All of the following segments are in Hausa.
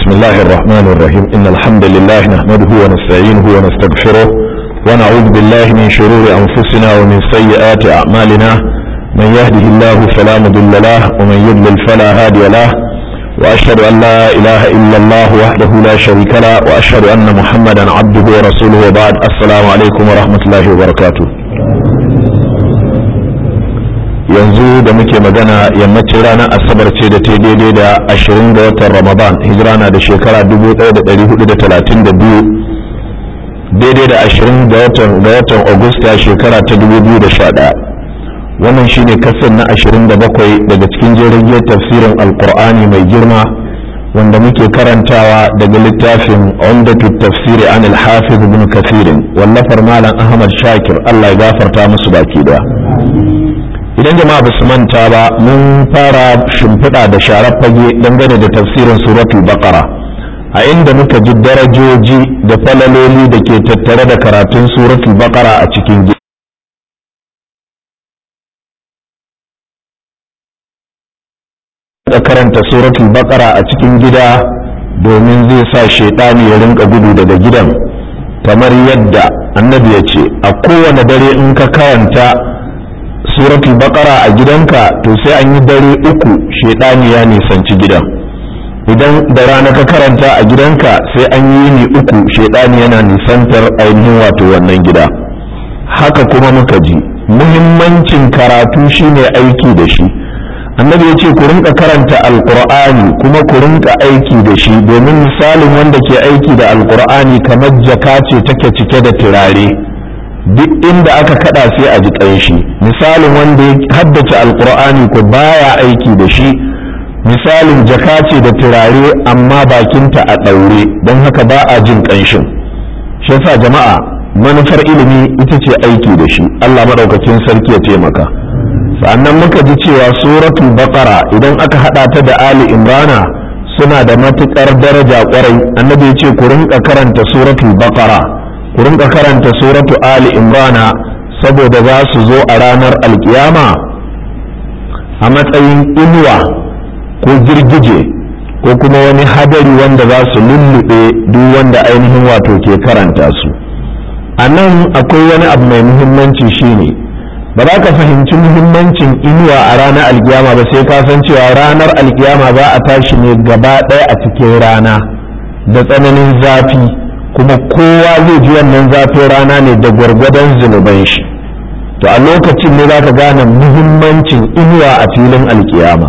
بسم الله الرحمن الرحيم إن الحمد لله نحمده ونستعينه ونستغفره ونعوذ بالله من شرور أنفسنا ومن سيئات أعمالنا من يهده الله فلا مضل له ومن يضلل فلا هادي له وأشهد أن لا إله إلا الله وحده لا شريك له وأشهد أن محمدا عبده ورسوله وبعد السلام عليكم ورحمة الله وبركاته yanzu da muke magana yammacin ranar asabar ce da ta daidai da ashirin ga watan ramadan hijira na da shekara 1432 daidai da ashirin ga watan ga watan agusta shekara ta 2011 wannan shine kasar na ashirin da bakwai daga cikin jirgin tafsirin alkur'ani mai girma wanda muke karantawa daga littafin umdatu tafsiri an al-hafiz ibn kathirin wallafar malam ahmad shakir allah ya gafarta musu baki daya idan jama'a ba su manta ba mun fara shimfiɗa da sharar fage dangane da tafsirin suratul baqara a inda muka ji darajoji da falaloli da ke tattare da karatun suratul baqara a cikin gida da karanta suratul baqara a cikin gida domin zai sa shaidani ya rinka gudu daga gidan kamar yadda annabi ya ce a kowane dare in ka karanta suratul baqara a gidanka to sai an yi dare uku shedani ya nisanci gidan idan da rana ka karanta a gidanka sai an yi ni uku shedani yana nisantar ainihin wato wannan gida haka kuma muka ji muhimmancin karatu shine aiki da shi annabi ya ce ku rinka karanta alqur'ani kuma ku rinka aiki da shi domin misalin wanda ke aiki da alqur'ani kamar jaka ce take cike da turare duk inda aka kada sai a ji ƙanshi misalin wanda ya haddace alkur'ani ko baya aiki da shi misalin jaka ce da turare amma bakinta a ɗaure don haka ba a jin ƙanshin shi yasa jama'a manufar ilimi ita ce aiki da shi allah maɗaukakin sarki ya taimaka sannan muka ji cewa suratul baqara idan aka haɗa ta da ali imrana suna da matuƙar daraja ƙwarai annabi ya ce ku rinka karanta suratul baqara ku rinka karanta suratu ali imrana saboda za su zo a ranar alkiyama a matsayin inuwa ko girgije ko kuma wani hadari wanda za su lullube duk wanda ainihin wato ke karanta su a nan akwai wani abu mai muhimmanci shine ba za ka fahimci muhimmancin inuwa a ranar alkiyama ba sai ka san cewa ranar alkiyama za a tashi ne gaba ɗaya a cikin rana da tsananin zafi kuma kowa zai ji wannan zafin rana ne da gwargwadon zunuban shi to a lokacin ne za ka gane muhimmancin inuwa a filin alkiyama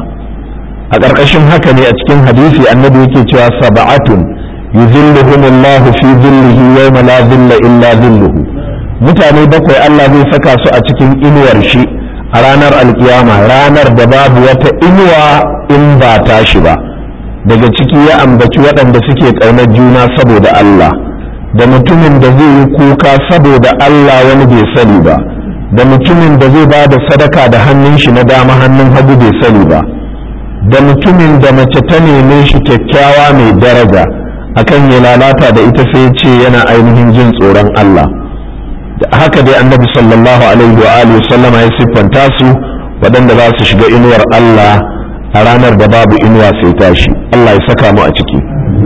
a ƙarƙashin haka ne a cikin hadisi annabi yake cewa sab'atun yuzilluhumullahu fi zillihi yawma la zilla illa zilluhu mutane bakwai Allah zai saka su a cikin inuwar shi a ranar alkiyama ranar da babu wata inuwa in ba tashi ba daga ciki ya ambaci waɗanda suke ƙaunar juna saboda Allah da mutumin da zai yi kuka saboda Allah wani bai sani ba da mutumin da zai ba da sadaka da hannun shi na dama hannun hagu bai sani ba da mutumin da mace ta neme shi kyakkyawa mai daraja akan ya lalata da ita sai ce yana ainihin jin tsoron Allah da haka dai annabi sallallahu alaihi wa alihi sallama ya siffanta su waɗanda za su shiga inuwar Allah a ranar da babu inuwa sai tashi Allah ya saka mu a ciki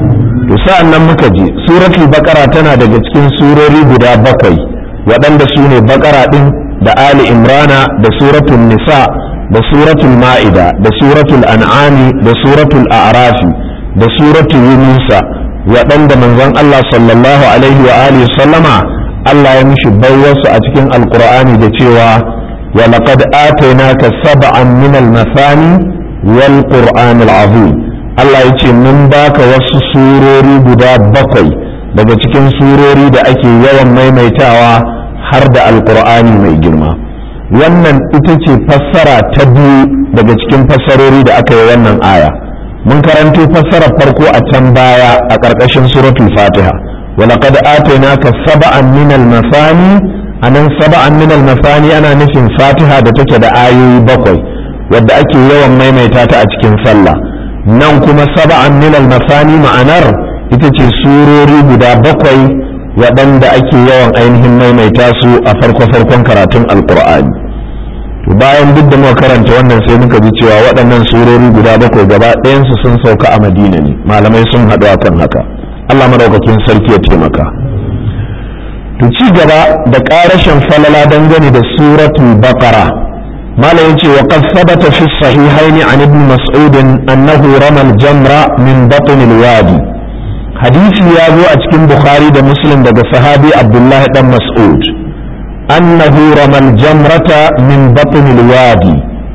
to sa'an nan muka ji suratul baqara tana daga cikin surori guda bakwai waɗanda su ne baqara ɗin da ali imrana da suratul nisa da suratul ma'ida da suratul an'ami da suratul a'rafi da suratul yunusa waɗanda manzon Allah sallallahu alaihi wa alihi sallama Allah ya mishi baiwarsu a cikin alqur'ani da cewa wa laqad atainaka sab'an min al-masani wal qur'anil azim Allah ya ce mun baka wasu surori guda bakwai daga cikin surori da ake yawan maimaitawa har da alkur'ani mai girma wannan ita ce fassara ta biyu daga cikin fassarori da aka yi wannan aya mun karanto fassarar farko a can baya a ƙarƙashin suratul fatiha ولقد آتيناك سبعا من المثاني anan saba'an min al-masani ana nufin fatiha da take da ayoyi bakwai wadda ake yawan maimaita ta a cikin sallah nan kuma saba'an min al-masani ma'anar ita ce surori guda bakwai waɗanda ake yawan ainihin maimaita su a farko-farkon karatun alkur'ani to bayan duk da muka karanta wannan sai muka ji cewa waɗannan surori guda bakwai gaba ɗayansu sun sauka a madina ne malamai sun haɗu akan haka allah maɗaukakin sarki ya taimaka to ci gaba da ƙarashin falala dangane da suratul baqara malam yace wa qad thabata fi sahihain an ibn mas'ud annahu rama al-jamra min batn al-wadi hadisi ya zo a cikin bukhari da muslim daga sahabi abdullahi dan mas'ud annahu rama al-jamrata min batn al-wadi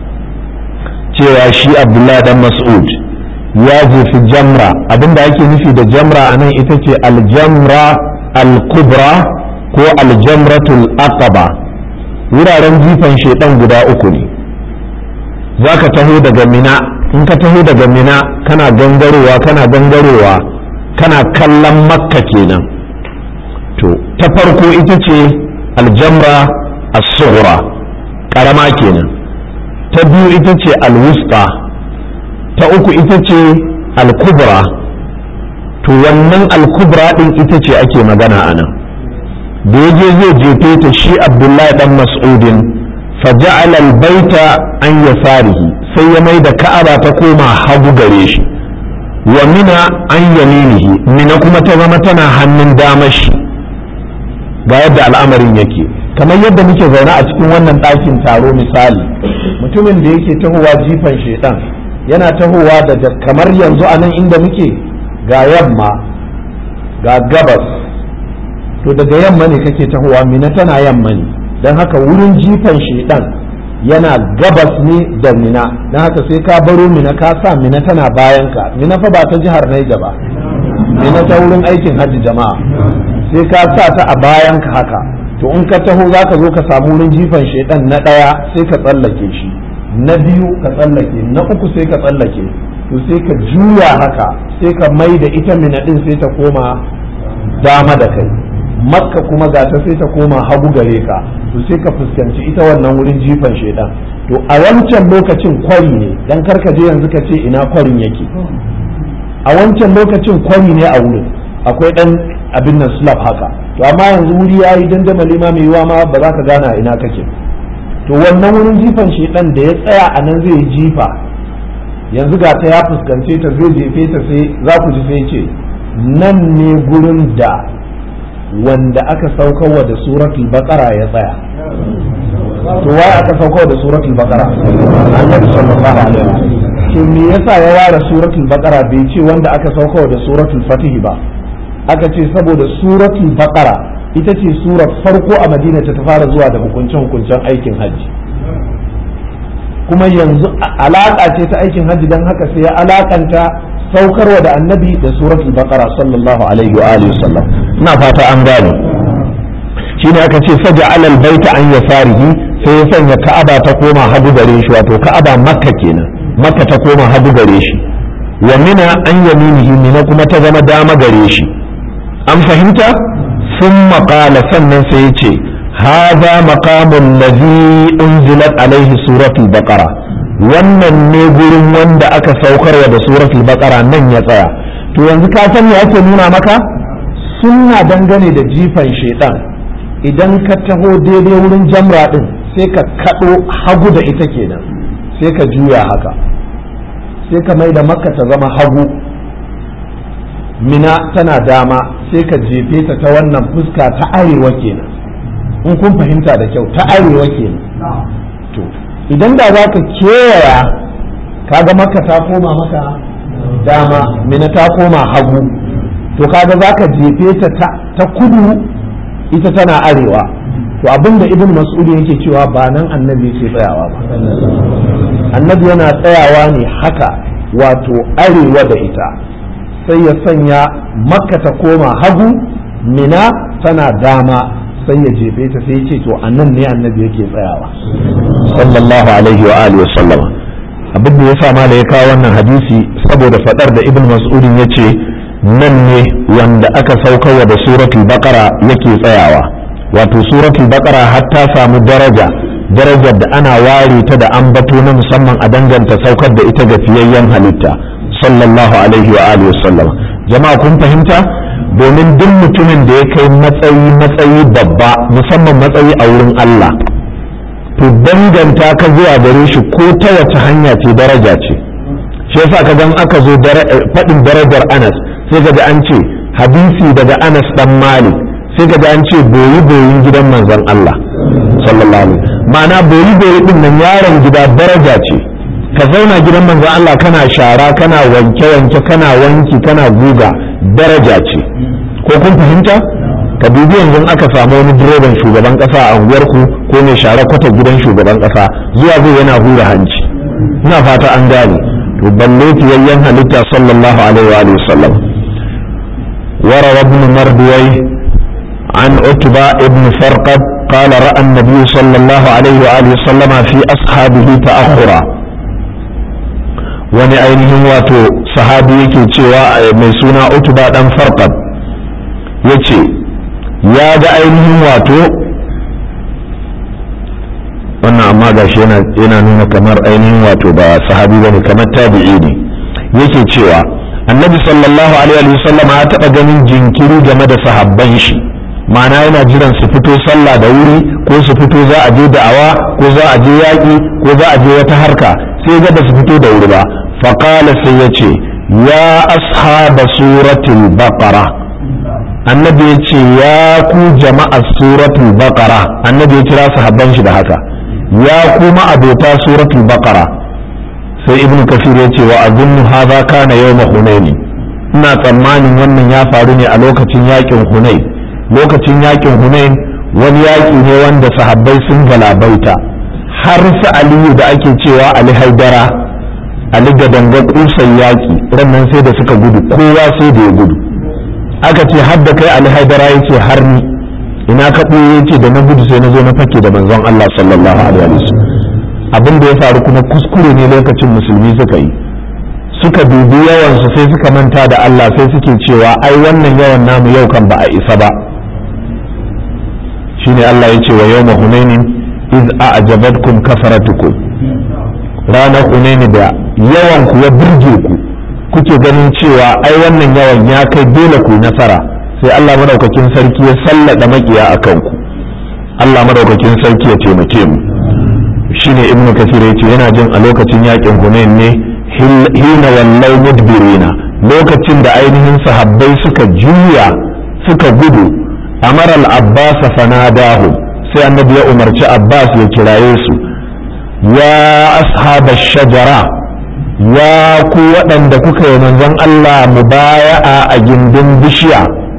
cewa shi abdullahi dan mas'ud ya jefi jamra abinda ake nufi da jamra anan ita ce al-jamra al-kubra ko al-jamratul aqaba wuraren jifan shaidan guda uku ne za ka taho daga mina in ka taho daga mina kana gangarowa kana gangarowa kana kallon makka kenan to ta farko ita ce aljamra as-sughra karama kenan ta biyu ita ce alwusta ta uku ita ce alkubra to wannan alkubra din ita ce ake magana a nan da ya je zai jefe ta shi abdullahi dan mas'udin faja'ala albaita an yasarihi sai ya mai da ka'aba ta koma hagu gare shi wa mina an yaminihi mina kuma ta zama tana hannun damar shi ga yadda al'amarin yake kamar yadda muke zaune a cikin wannan ɗakin taro misali mutumin da yake tahowa jifan shedan yana tahowa daga kamar yanzu a nan inda muke ga yamma ga gabas to daga yamma ne kake tahowa mina tana yamma ne don haka wurin jifan shedan yana gabas ne da mina don haka sai ka baro mina ka sa mina tana bayan ka mina fa ba ta jihar Naija ba mina ta wurin aikin hajji jama'a sai ka sa ta a bayan ka haka to in ka taho za ka zo ka samu wurin jifan shedan na ɗaya sai ka tsallake shi na biyu ka tsallake na uku sai ka tsallake to sai ka juya haka sai ka mai da ita mina din sai ta koma dama da kai makka kuma ga ta sai ta koma hagu gare ka to sai ka fuskanci ita wannan wurin jifan shaidan to a wancan lokacin kwari ne dan karka je yanzu ka ce ina kwarin yake a wancan lokacin kwari ne a wurin akwai dan abin nan slab haka to amma yanzu wuri yayi dandamali ma mai yiwa ma ba za ka gana ina kake to wannan wurin jifan shaidan da ya tsaya a nan zai jifa yanzu ga ta ya fuskance ta zai jefe ta sai za ku ji sai ce nan ne gurin da wanda aka saukarwa da suratul baqara ya tsaya to wai aka saukarwa da suratul baqara annabi sallallahu alaihi wasallam to me yasa ya ware suratul baqara bai ce wanda aka saukarwa da suratul fatih ba aka ce saboda suratul baqara ita ce surar farko a madina ta fara zuwa da hukuncen hukuncen aikin hajji kuma yanzu alaka ce ta aikin hajji don haka sai ya alakanta saukarwa da annabi da suratul baqara sallallahu alaihi wa alihi wasallam ina fata an gane shine aka ce saja alal baita an yasarihi sai ya sanya ka'aba ta koma hagu gare shi wato ka'aba makka kenan makka ta koma hagu gare shi wa mina an yaminihi mina kuma ta zama dama gare shi an fahimta sun maƙala sannan sai ya ce هذا مقام الذي أنزلت عليه سورة البقرة wannan ne gurin wanda aka saukarwa da suratul baqara nan ya tsaya to yanzu ka san me ake nuna maka sunna dangane da jifan shaitan idan ka taho daidai wurin jamra din sai ka kado hagu da ita kenan sai ka juya haka sai ka mai da makka ta zama hagu mina tana dama sai ka jefe ta ta wannan fuska ta arewa kenan in kun fahimta da kyau ta arewa kenan to idan da za ka kewaya kaga maka ta koma maka dama mina ta koma hagu to kaga za ka jefe ta ta kudu ita tana arewa to abinda ibn mas'ud yake cewa ba nan annabi yake tsayawa ba annabi yana tsayawa ne haka wato arewa da ita sai ya sanya makka ta koma hagu mina tana dama sai ya jefe ta sai ya ce to a nan ne annabi yake tsayawa sallallahu alaihi wa alihi wa sallama abin da ya sa mala ya kawo wannan hadisi saboda fadar da ibn mas'udin ya ce nan ne wanda aka saukarwa da suratul baqara yake tsayawa wato suratul baqara har ta samu daraja darajar da ana ware ta da ambato na musamman a danganta saukar da ita ga fiyayyen halitta sallallahu alaihi wa alihi wa sallama jama'a kun fahimta domin duk mutumin da ya kai matsayi matsayi babba musamman matsayi a wurin Allah to danganta ka zuwa gare shi ko ta wace hanya ce daraja ce shi yasa ka gan aka zo faɗin darajar anas sai ka an ce hadisi daga anas dan malik sai ka an ce boyi boyin gidan manzon Allah sallallahu alaihi ma'ana boyi boyi din nan yaron gida daraja ce ka zauna gidan manzon Allah kana shara kana wanke wanke kana wanki kana guga daraja ce ko kun fahimta ka dubi yanzu aka samu wani direban shugaban kasa a unguwarku ko mai share kwata gidan shugaban kasa zuwa zai yana hura hanci ina fata an gane to balle fiyayyen halitta sallallahu alaihi wa alihi wasallam وروى ابن مردوي عن عتبة ابن فرقد قال رأى النبي صلى الله عليه وآله وسلم في أصحابه تأخرا wani ainihin wato sahabi yake cewa mai suna utuba dan farqad ya ce ya ga ainihin wato wannan amma gashi yana nuna kamar ainihin wato ba sahabi bane kamar tabi'i ne yake cewa annabi sallallahu alaihi wa sallam ya taɓa ganin jinkiri game da sahabban shi ma'ana yana jiran su fito sallah da wuri ko su fito za a je da'awa ko za a je yaƙi ko za a je wata harka sai ga ba su fito da wuri ba faƙala sai ya ce ya ashaba suratul baqara annabi ya ce ya ku jama'a suratul baqara annabi ya kira sahabban shi da haka ya kuma abota suratul baqara sai ibn kafir ya ce wa azunnu hadha kana yawma hunaini ina tsammanin wannan ya faru ne a lokacin yakin hunain lokacin yakin hunain wani yaki ne wanda sahabbai sun galabaita har su aliyu da ake cewa ali haidara ali gadanga kusan yaki rannan sai da suka gudu kowa sai da ya gudu aka ce har da kai ali haidara ya ce har ni ina ka ya ce da na gudu sai na zo na fake da manzon allah sallallahu alaihi wasallam abin da ya faru kuma kuskure ne lokacin musulmi suka yi suka dubi yawansu sai suka manta da Allah sai suke cewa ai wannan yawan namu yau kan ba a isa ba shine Allah ya ce wa yawma hunainin iz a'jabatkum kasaratukum ranar hunaini da yawan ku ya burge ku kuke ganin cewa ai wannan yawan ya kai dole ku nasara sai Allah madaukakin sarki ya sallada makiya akan ku Allah madaukakin sarki ya taimake mu shine ibnu kasir yace yana jin a lokacin yakin hunain ne hina wallau mudbirina lokacin da ainihin sahabbai suka juya suka gudu amar al-abbas fanadahu sai annabi ya umarci abbas ya kiraye su ya ashab shajara ya ku waɗanda kuka yi manzon Allah mubaya'a a gindin bishiya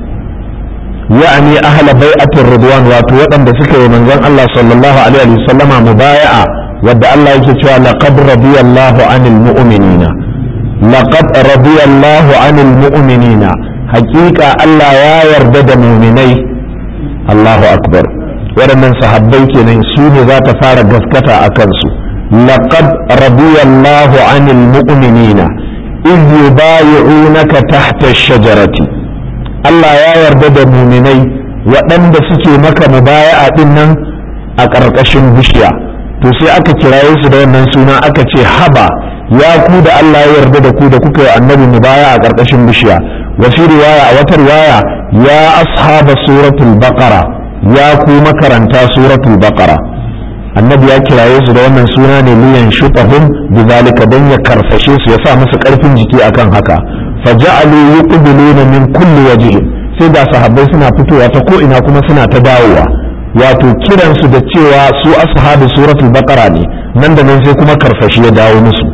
ya'ani ahla bai'atir ridwan wato waɗanda suka yi manzon Allah sallallahu alaihi wasallama mubaya'a wadda Allah yake cewa laqad radiyallahu anil mu'minina laqad radiyallahu anil mu'minina haƙiƙa Allah ya yarda da mu'minai Allahu akbar waɗannan sahabbai kenan su ne za ta fara gaskata a kansu laqad radiyallahu anil mu'minina iz yubayi'unaka tahta ash-shajarati Allah ya yarda da muminai waɗanda suke maka mubaya'a din nan a ƙarƙashin bishiya to sai aka kiraye su da wannan suna aka ce haba ya ku da Allah ya yarda da ku da kuka yi annabi mubaya a ƙarƙashin bishiya wa fi riwaya a wata riwaya ya ashaba suratul baqara ya ku makaranta suratul baqara annabi ya kiraye su da wannan suna ne liyan shutahum bizalika dan ya karfashe su ya sa musu ƙarfin jiki akan haka faja'alu yuqbiluna min kulli wajhin sai da sahabbai suna fitowa ta ko ina kuma suna ta dawowa wato kiransu da cewa su ashabu suratul baqara ne nan da nan sai kuma karfashi ya dawo musu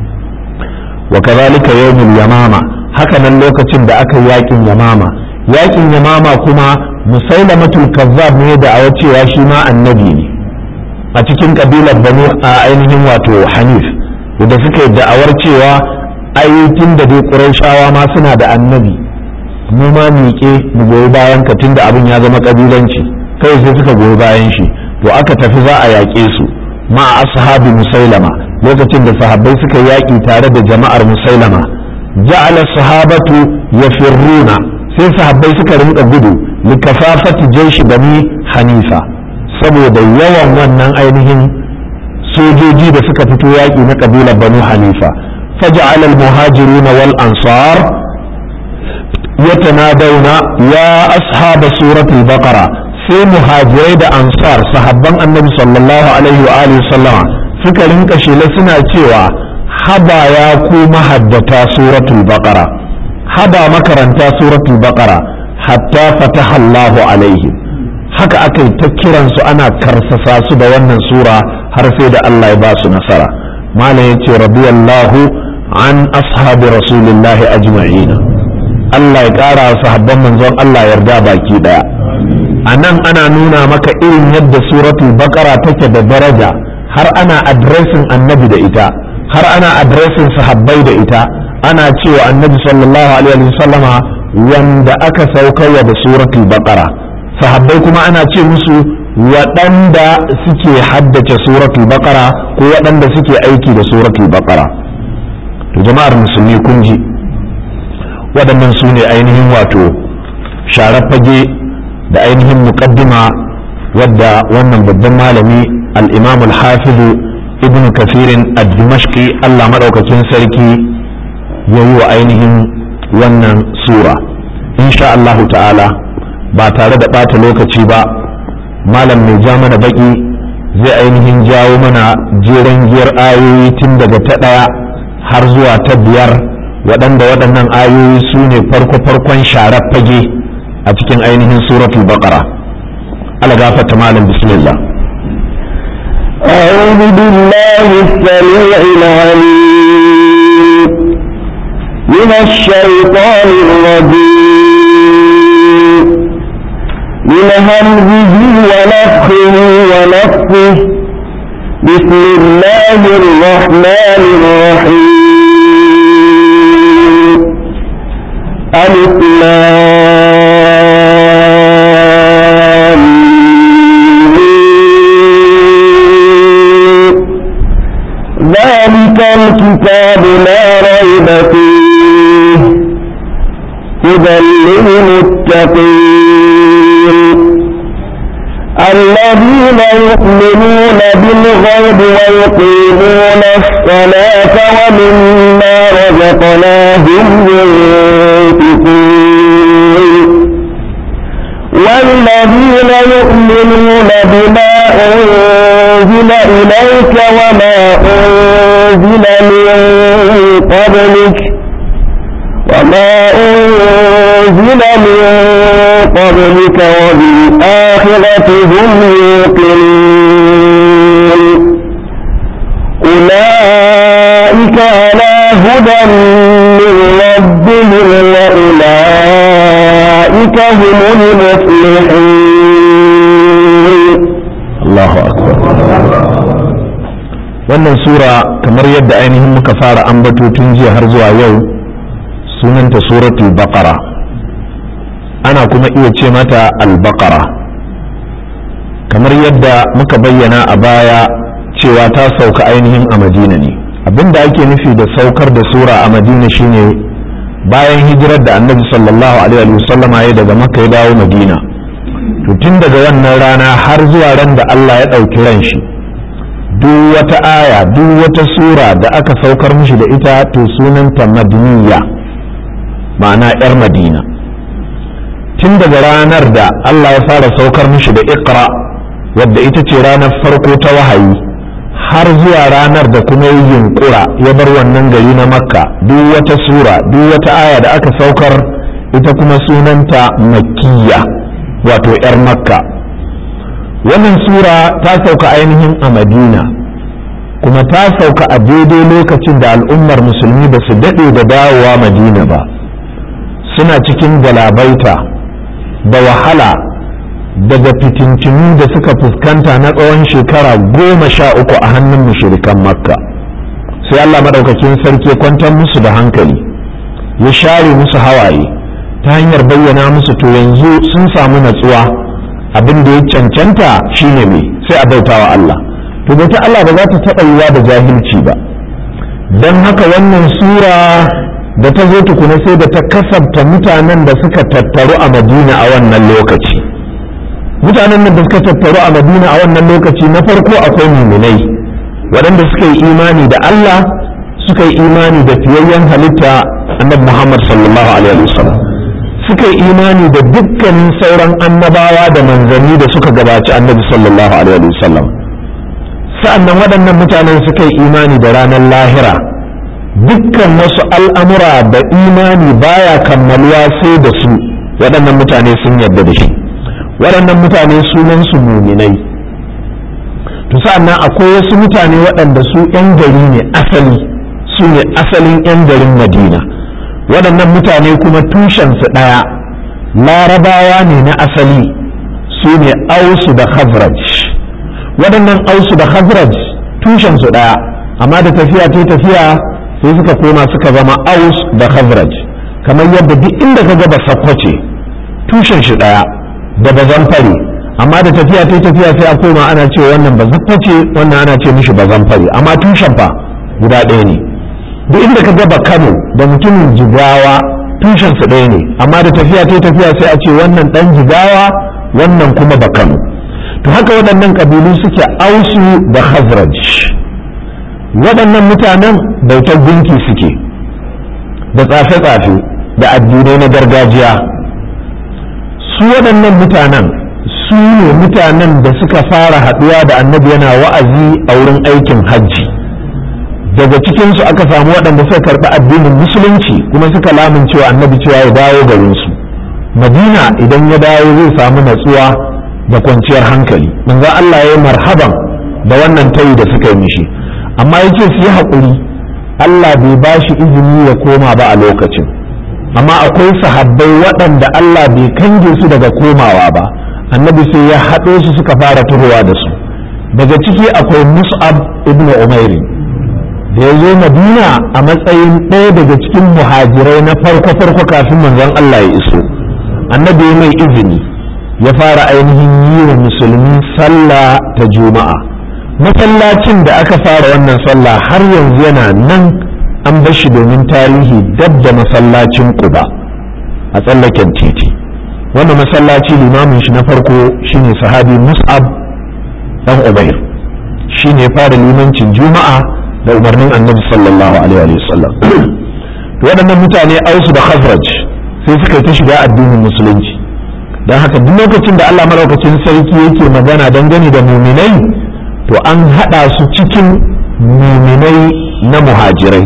wa kadhalika yawmul yamama haka nan lokacin da aka yi yakin yamama yakin yamama kuma musailamatul kazzab ne da awa cewa shi ma annabi ne a cikin kabilar banu a ainihin wato hanif da suka yi da'awar cewa ai tun da dai qurayshawa ma suna da annabi mu ma miƙe mu goyi bayan ka tunda abin ya zama kabilanci kai sai suka goyi bayan shi to aka tafi za a yaƙe su ma ashabi musailama lokacin da sahabbai suka yaƙi tare da jama'ar musailama ja'ala sahabatu yafirruna sai sahabbai suka rinka gudu likafafati jaishi bani hanifa saboda yawan wannan ainihin sojoji da suka fito yaƙi na kabilar banu hanifa faja'ala al-muhajiruna wal ansar يتنادون يا أصحاب سورة البقرة sai muhajirai da ansar sahabban annabi sallallahu alaihi wa alihi sallama suka rinka shela suna cewa haba ya ku mahaddata suratul baqara haba makaranta suratul baqara hatta fataha Allahu alaihi haka aka yi ta kiransu ana karsasa su da wannan sura har sai da Allah ya ba su nasara malam yace radiyallahu an ashabi rasulillahi ajma'ina Allah ya ƙara sahabban manzon Allah yarda baki daya a nan ana nuna maka irin yadda suratul baqara take da daraja har ana adresin annabi da ita har ana adresin sahabbai da ita ana cewa annabi sallallahu alaihi wasallama wanda aka saukarwa da suratul baqara sahabbai kuma ana ce musu waɗanda suke haddace suratul baqara ko waɗanda suke aiki da suratul baqara to jama'ar musulmi kun ji waɗannan su ne ainihin wato sharar fage da ainihin muqaddima wadda wannan babban malami al-imam al-hafiz ibn kafirin ad-dimashqi Allah madaukakin sarki ya yi wa ainihin wannan sura insha Allah ta'ala ba tare da ɓata lokaci ba malam mai ja mana baki zai ainihin jawo mana jeren giyar ayoyi tun daga ta ɗaya har zuwa ta biyar waɗanda waɗannan ayoyi su ne farko-farkon sharar fage a cikin ainihin suratul baqara ala gafata malam bismillah أعوذ بالله السميع العليم من الشيطان الرجيم من همزه ونفخه ونفخه بسم الله الرحمن الرحيم ألف ذلك الكتاب لا ريب فيه هدى للمتقين الذين يؤمنون بالغيب ويقيمون الصلاة ومما رزقناهم ينفقون والذين يؤمنون بما أنزل إليك وما أنزل من قبلك وما أنزل من قبلك وبالآخرة هم يوقنون أولئك على هدى من ربهم وأولئك هم المفلحون Allahu akbar wannan sura kamar yadda ainihin muka fara ambato tun jiya har zuwa yau sunanta suratul baqara ana kuma iya ce mata al-baqara kamar yadda muka bayyana a baya cewa ta sauka ainihin a madina ne abinda ake nufi da saukar da sura a madina shine bayan hijirar da annabi sallallahu alaihi wasallama ya daga makka ya dawo madina to tun daga wannan rana har zuwa ran da Allah ya ɗauki ran shi duk wata aya duk wata sura da aka saukar mishi da ita to sunanta madiniya ma'ana 'yar madina tun daga ranar da Allah ya fara saukar mishi da iqra wadda ita ce ranar farko ta wahayi har zuwa ranar da kuma yi yunkura ya bar wannan gari na makka duk wata sura duk wata aya da aka saukar ita kuma sunanta makkiya wato 'yar makka wannan sura ta sauka ainihin a madina kuma ta sauka a daidai lokacin da al'ummar musulmi ba su daɗe da dawowa madina ba suna cikin galabaita da wahala daga fitintinu da suka fuskanta na tsawon shekara goma sha uku a hannun mushirikan makka sai allah maɗaukakin sarki ya kwantar musu da hankali ya share musu hawaye ta hanyar bayyana musu to yanzu sun samu natsuwa abin da ya cancanta shine mai sai a bautawa Allah to bauta Allah ba za ta taɓa yiwa da jahilci ba don haka wannan sura da ta zo tukuna sai da ta kasabta mutanen da suka tattaru a madina a wannan lokaci mutanen da suka tattaru a madina a wannan lokaci na farko akwai muminai waɗanda suka yi imani da Allah suka yi imani da fiyayyen halitta annabi Muhammad sallallahu alaihi wasallam suka yi imani da dukkanin sauran annabawa da manzanni da suka gabaci annabi sallallahu alaihi wasallam sa'annan waɗannan mutanen suka yi imani da ranar lahira dukkan wasu al'amura da imani baya kammaluwa sai da su waɗannan mutane sun yarda da shi waɗannan mutane sunansu muminai to sa'annan akwai wasu mutane waɗanda su 'yan gari ne asali su ne asalin 'yan garin madina waɗannan mutane kuma tushensu ɗaya larabawa ne na asali su ne ausu da khazraj waɗannan ausu da khazraj tushensu ɗaya amma da tafiya ta tafiya sai suka koma suka zama aus da khazraj kamar yadda duk inda ka gaba sakwace tushen shi ɗaya da bazan fare amma da tafiya ta tafiya sai a koma ana ce wannan bazan face wannan ana ce mishi bazan fare amma tushen fa guda ɗaya ne duk inda ka gaba kano da mutumin jigawa tushen su ɗaya ne amma da tafiya ta tafiya sai a ce wannan ɗan jigawa wannan kuma ba kano to haka waɗannan ƙabilu suke ausu da khazraj waɗannan mutanen bautar gunki suke da tsafe-tsafe da addinai na gargajiya su waɗannan mutanen su ne mutanen da suka fara haɗuwa da annabi yana wa'azi a wurin aikin hajji daga cikinsu aka samu waɗanda suka karɓi addinin musulunci kuma suka lamuncewa annabi cewa ya dawo garinsu madina idan ya dawo zai samu natsuwa da kwanciyar hankali manzo Allah ya yi marhaban da wannan tayi da suka yi mishi amma ya ce su yi haƙuri Allah bai ba shi izini ya koma ba a lokacin amma akwai sahabbai waɗanda Allah bai kange su daga komawa ba annabi sai ya haɗo su suka fara tuhowa da su daga ciki akwai mus'ab ibn umairi da ya zo madina a matsayin ɗaya daga cikin muhajirai na farko-farko kafin manzon Allah ya iso annabi mai izini ya fara ainihin yi wa musulmi sallah ta juma'a masallacin da aka fara wannan sallah har yanzu yana nan an bar shi domin tarihi dab da masallacin quba a tsallaken titi wannan masallaci limamin shi na farko shine sahabi mus'ab dan ubair shine fara limancin juma'a da umarnin annabi sallallahu alaihi wasallam to waɗannan mutane ausu da khazraj sai suka yi ta shiga addinin musulunci don haka duk lokacin da Allah malaukacin sarki yake magana dangane da muminai to an haɗa su cikin muminai na muhajirai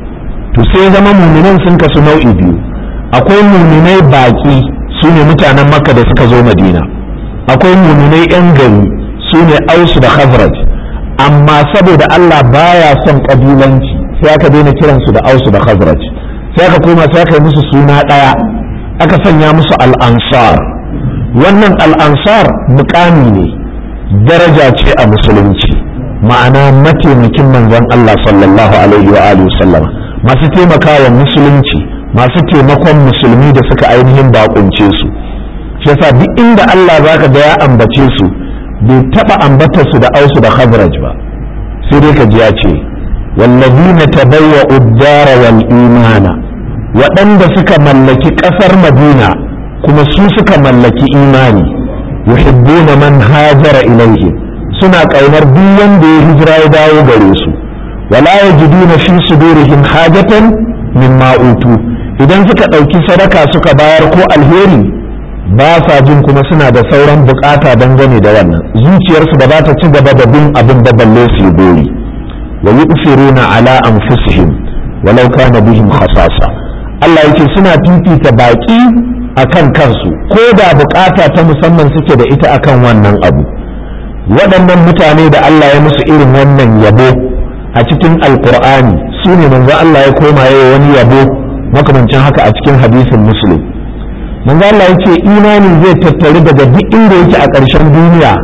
to sai zama muminan sun kasu nau'i biyu akwai muminai baƙi su ne mutanen makka da suka zo madina akwai muminai 'yan gari su ne ausu da khazraj amma saboda Allah baya son ƙabilanci sai aka daina kiransu da ausu da khazraj sai aka koma sai aka yi musu suna ɗaya aka sanya musu al'ansar wannan al'ansar mukami ne daraja ce a musulunci ma'ana mataimakin manzon Allah sallallahu alaihi wa alihi sallama masu taimakawa musulunci masu taimakon musulmi da suka ainihin bakunce su shi yasa duk inda Allah zaka ga ya ambace su bai taba ambatar su da ausu da khazraj ba sai dai ka ji ya ce wallazina tabawwa'u ad-dara wal imana waɗanda suka mallaki ƙasar madina kuma su suka mallaki imani yuhibbuna man hajara ilaihi suna ƙaunar duk wanda ya hijira ya dawo gare su wala yajiduna fi sudurihim hajatan mimma utu idan suka ɗauki sadaka suka bayar ko alheri ba sa jin kuma suna da sauran bukata dangane da wannan zuciyarsu da ba ta ci gaba da bin abin da balle su yi gori wa yu'thiruna ala anfusihim walau kana bihim khasasa Allah yake suna fifita baki akan kansu ko da bukata ta musamman suke da ita akan wannan abu waɗannan mutane da Allah ya musu irin wannan yabo a cikin alkur'ani su ne manzo Allah ya koma yayi wani yabo makamancin haka a cikin hadisin muslim manzo Allah ya ce imani zai tattare daga duk inda yake a ƙarshen duniya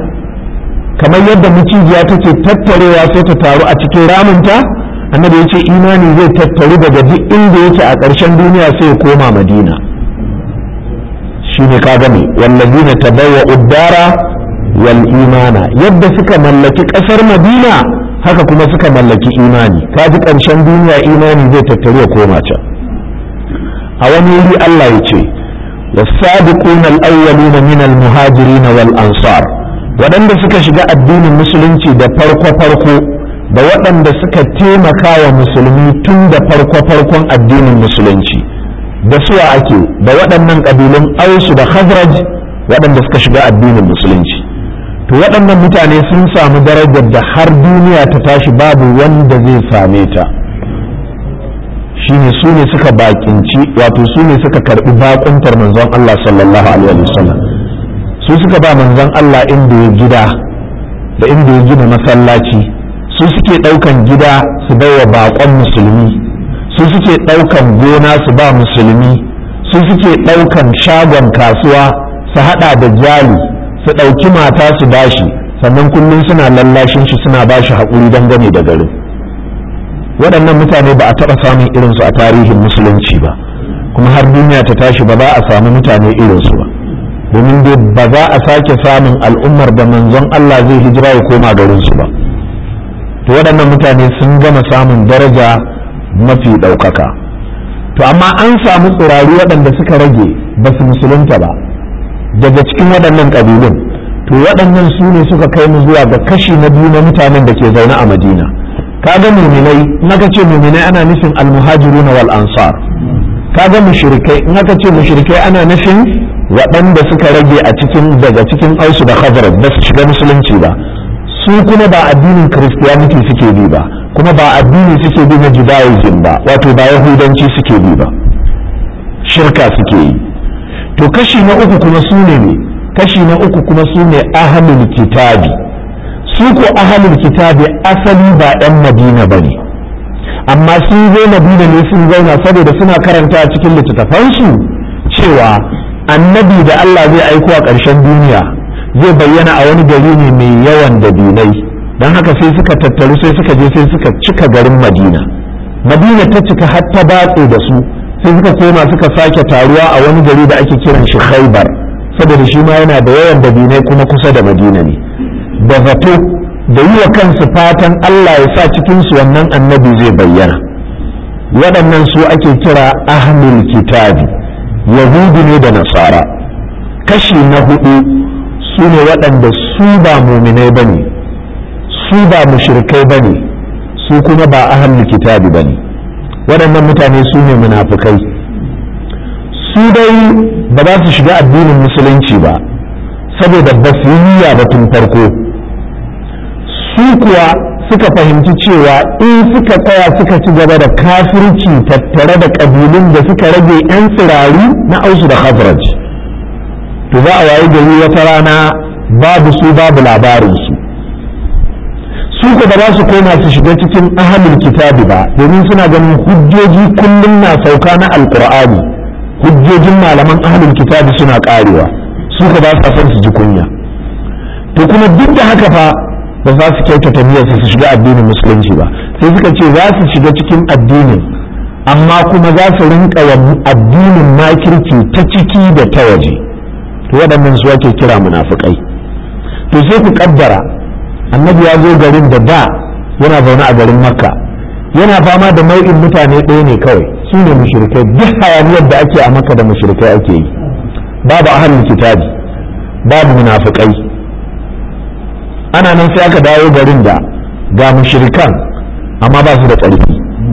kamar yadda mucijiya take tattarewa sai ta taru a cikin ramunta annabi ya ce imani zai tattaru daga duk inda yake a ƙarshen duniya sai ya koma madina shi ne ka gane wallazina tabawwa uddara wal imana yadda suka mallaki ƙasar madina haka kuma suka mallaki imani ka ji ƙarshen duniya imani zai tattaru ya koma can a wani wuri Allah ya ce والسابقون الأولون من المهاجرين والأنصار waɗanda suka shiga addinin musulunci da farko-farko da waɗanda suka taimaka wa musulmi tun da farko-farkon addinin musulunci da suwa ake da waɗannan ƙabilun ausu da khazraj waɗanda suka shiga addinin musulunci to waɗannan mutane sun samu darajar da har duniya ta tashi babu wanda zai same ta shine su ne suka bakinci wato su ne suka karɓi bakuntar manzon Allah sallallahu alaihi wasallam su suka ba manzon Allah inda ya gida da inda ya gina masallaci su suke ɗaukan gida su baiwa baƙon musulmi su suke ɗaukan gona su ba musulmi su suke ɗaukan shagon kasuwa su haɗa da jali su ɗauki mata su bashi sannan kullum suna lallashin shi suna bashi haƙuri dangane da garin waɗannan mutane ba a taɓa samun irinsu a tarihin musulunci ba kuma har duniya ta tashi ba za a samu mutane irinsu ba domin dai ba za a sake samun al'ummar da manzon Allah zai hijira ya koma garinsu ba to waɗannan mutane sun gama samun daraja mafi ɗaukaka to amma an samu tsirari waɗanda suka rage ba su musulunta ba daga cikin waɗannan ƙabilun to waɗannan su ne suka kai mu zuwa ga kashi na biyu na mutanen da ke zaune a madina kaga muminai in aka ce muminai ana nufin almuhajiruna wal ansar kaga mushrikai in aka ce mushrikai ana nufin waɗanda suka rage a cikin daga cikin ausu da khazraj ba su shiga musulunci ba su kuma ba addinin christianity suke bi ba kuma ba addini suke bi na judaism ba wato ba yahudanci suke bi ba shirka suke yi to kashi na uku kuma su ne ne kashi na uku kuma su ne ahlul kitabi su ko ahlul kitabi asali ba 'yan madina ba ne amma sun zo madina ne sun zauna saboda suna karanta a cikin littattafansu cewa annabi da Allah zai aiko a ƙarshen duniya zai bayyana a wani gari ne mai yawan dabinai don haka sai suka tattaru sai suka je sai suka cika garin madina madina ta cika har ta batse da su sai suka koma suka sake taruwa a wani gari da ake kiran shi khaibar saboda shi ma yana da yawan dabinai kuma kusa da madina ne da zato da yi wa kansu fatan Allah ya sa cikinsu wannan annabi zai bayyana waɗannan su ake kira ahlul kitabi yahudu ne da nasara kashi na hudu su ne waɗanda su ba muminai ba ne su ba mushrikai ba ne su kuma ba ahlul kitabi ba ne waɗannan mutane su ne munafukai su dai ba za su shiga addinin musulunci ba saboda ba su yi niyya ba tun farko su kuwa suka fahimci cewa in suka tsaya suka ci gaba da kafirci tattare da ƙabilun da suka rage 'yan tsirari na ausu da khazraj to za a wayi gari wata rana babu su babu labarinsu su ku ba za su koma su shiga cikin ahalin kitabi ba domin suna ganin hujjoji kullum na sauka na alkur'ani hujjojin malaman ahalin kitabi suna karewa su ka ba sa son su ji kunya to kuma duk da haka fa ba za su kyautata niyyarsu su shiga addinin musulunci ba sai suka ce za su shiga cikin addinin amma kuma za su rinka wa addinin makirci ta ciki da ta waje to waɗannan su ake kira munafukai to sai ku kaddara annabi ya zo garin da da yana zaune a garin makka yana fama da nau'in mutane ɗaya ne kawai su ne mushrikai duk hayaniyar da ake a makka da mushrikai ake yi babu ahlul kitabi babu munafukai ana nan sai aka dawo garin da ga mushrikan amma ba su da ƙarfi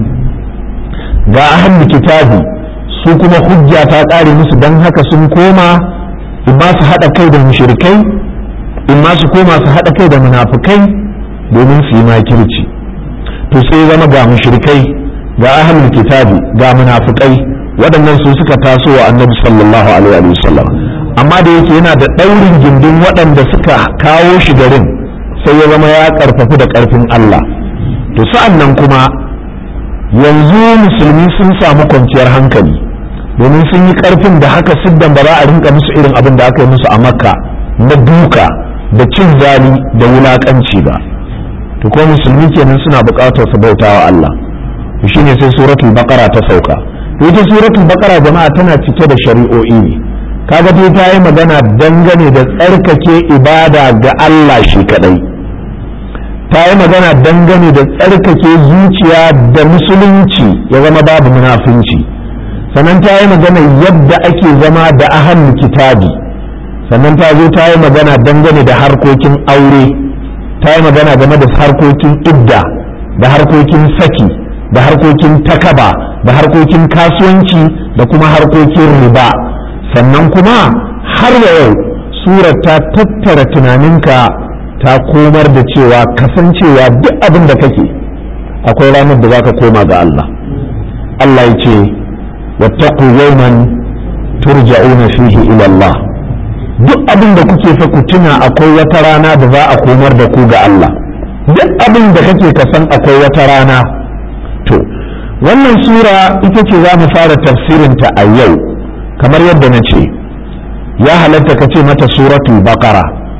ga ahlul kitabi su kuma hujja ta ƙare musu don haka sun koma in ma su haɗa kai da mushrikai in ma su koma su haɗa kai da munafukai domin su yi makirci to sai zama ga mushrikai ga ahlul kitabi ga munafukai waɗannan su suka taso wa annabi sallallahu alaihi wa sallam amma da yake yana da ɗaurin gindin waɗanda suka kawo shi garin sai ya zama ya ƙarfafi da ƙarfin Allah to sa'an nan kuma yanzu musulmi sun samu kwanciyar hankali domin sun yi ƙarfin da haka siddan ba za a rinka musu irin abin da aka yi musu a makka na duka da cin zali da wulaƙanci ba to ko musulmi kenan suna buƙatar su bauta wa Allah to shine sai suratul baqara ta sauka to ita suratul baqara jama'a tana cike da shari'o'i ne kaga dai ta yi magana dangane da tsarkake ibada ga Allah shi kadai ta yi magana dangane da tsarkake zuciya da musulunci ya zama babu munafunci sannan ta yi magana yadda ake zama da ahan kitabi sannan ta zo ta yi magana dangane da harkokin aure ta yi magana game da harkokin idda da harkokin saki da harkokin takaba da harkokin kasuwanci da kuma harkokin riba sannan kuma har da yau surar ta tattara tunaninka ta komar da cewa kasancewa duk abin da kake akwai ranar da za ka koma ga Allah Allah ya ce wattaqu yawman turja'una fihi ila Allah duk abin da kuke fa ku tuna akwai wata rana da za a komar da ku ga Allah duk abin da kake ka san akwai wata rana to wannan sura ita ce za mu fara tafsirinta a yau kamar yadda na ce ya halatta ka ce mata suratul baqara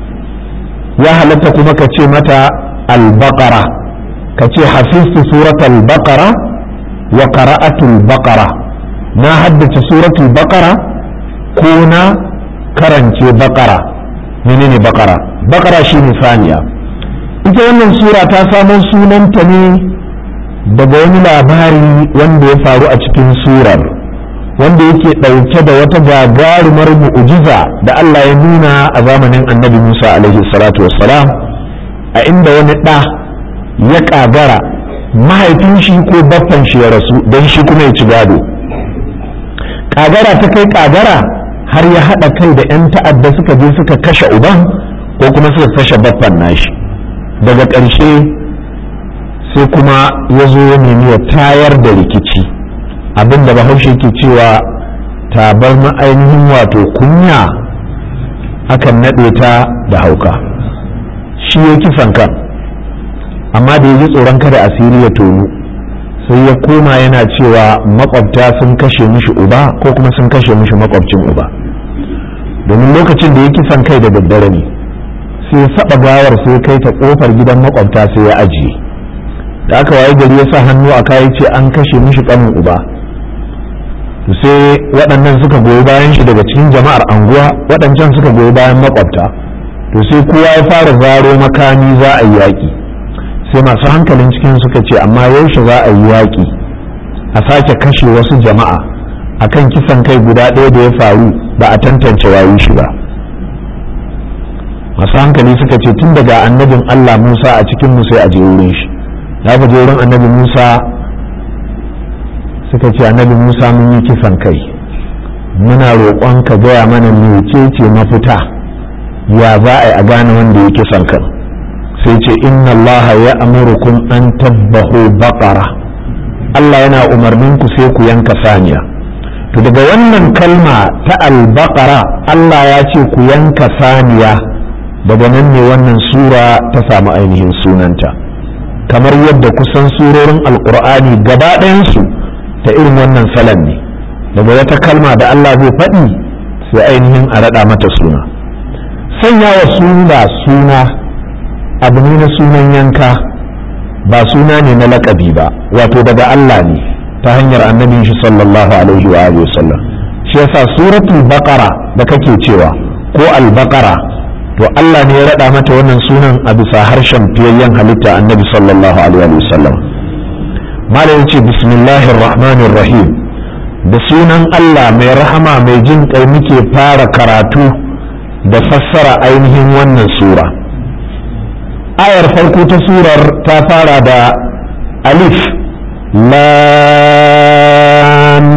ya halatta kuma ka ce mata al-baqara ka ce hafiztu suratul baqara wa qara'atul baqara na haddace suratul baqara ko na karance baqara menene baqara baqara shine saniya ita wannan sura ta samo sunanta ne daga wani labari wanda ya faru a cikin surar wanda yake ɗauke da wata gagarumar mu'ujiza da Allah ya nuna a zamanin annabi Musa alaihi salatu wassalam a inda wani ɗa ya ƙagara mahaifin shi ko baffan shi ya rasu don shi kuma ya ci gado ƙagara ta kai ƙagara har ya haɗa kai da 'yan ta'adda suka je suka kashe uban ko kuma suka kashe baffan nashi daga ƙarshe sai kuma ya zo ya nemi ya tayar da rikici abinda bahaushe ke cewa tabar ma'ainihin wato kunya akan naɗe ta da hauka shi ya kisan kan amma da ya ji tsoron kada asiri ya tonu sai ya koma yana cewa makwabta sun kashe mishi uba ko kuma sun kashe mishi makwabcin uba domin lokacin da ya kisan kai da daddare ne sai ya saba gawar sai kai ta kofar gidan makwabta sai ya ajiye da aka waye gari ya sa hannu a kayi ce an kashe mishi kanin uba sai waɗannan suka goyi bayan shi daga cikin jama'ar anguwa waɗancan suka goyi bayan makwabta to sai kowa ya fara zaro makami za a yi yaƙi sai masu hankalin cikin suka ce amma yaushe za a yi yaƙi a sake kashe wasu jama'a akan kisan kai guda ɗaya da ya faru ba a tantance wayi shi ba masu hankali suka ce tun daga annabin Allah Musa a cikin mu sai a je wurin shi da aka je wurin annabi Musa suka ce annabi Musa mun yi kisan kai muna roƙon ka gaya mana mecece mafita ya za a yi a gane wanda ya kisan kan sai ce inna Allah ya amurukum an tabbahu baqara Allah yana umarnin ku sai ku yanka saniya to daga wannan kalma ta albaqara Allah ya ce ku yanka saniya daga nan ne wannan sura ta samu ainihin sunanta kamar yadda kusan surorin alkur'ani gaba ɗayansu ta irin wannan salon ne daga wata kalma da Allah zai faɗi sai ainihin a raɗa mata suna sanya wa suna suna abu ne na sunan yanka ba suna ne na laƙabi ba wato daga Allah ne ta hanyar annabin shi sallallahu alaihi wa alihi wasallam shi yasa suratul baqara da kake cewa ko al-baqara to Allah ne ya raɗa mata wannan sunan a bisa harshen fiyayyen halitta annabi sallallahu alaihi wasallam malam yace bismillahir rahmanir rahim da sunan Allah mai rahama mai jin kai muke fara karatu da fassara ainihin wannan sura ayar farko ta surar ta fara da alif lam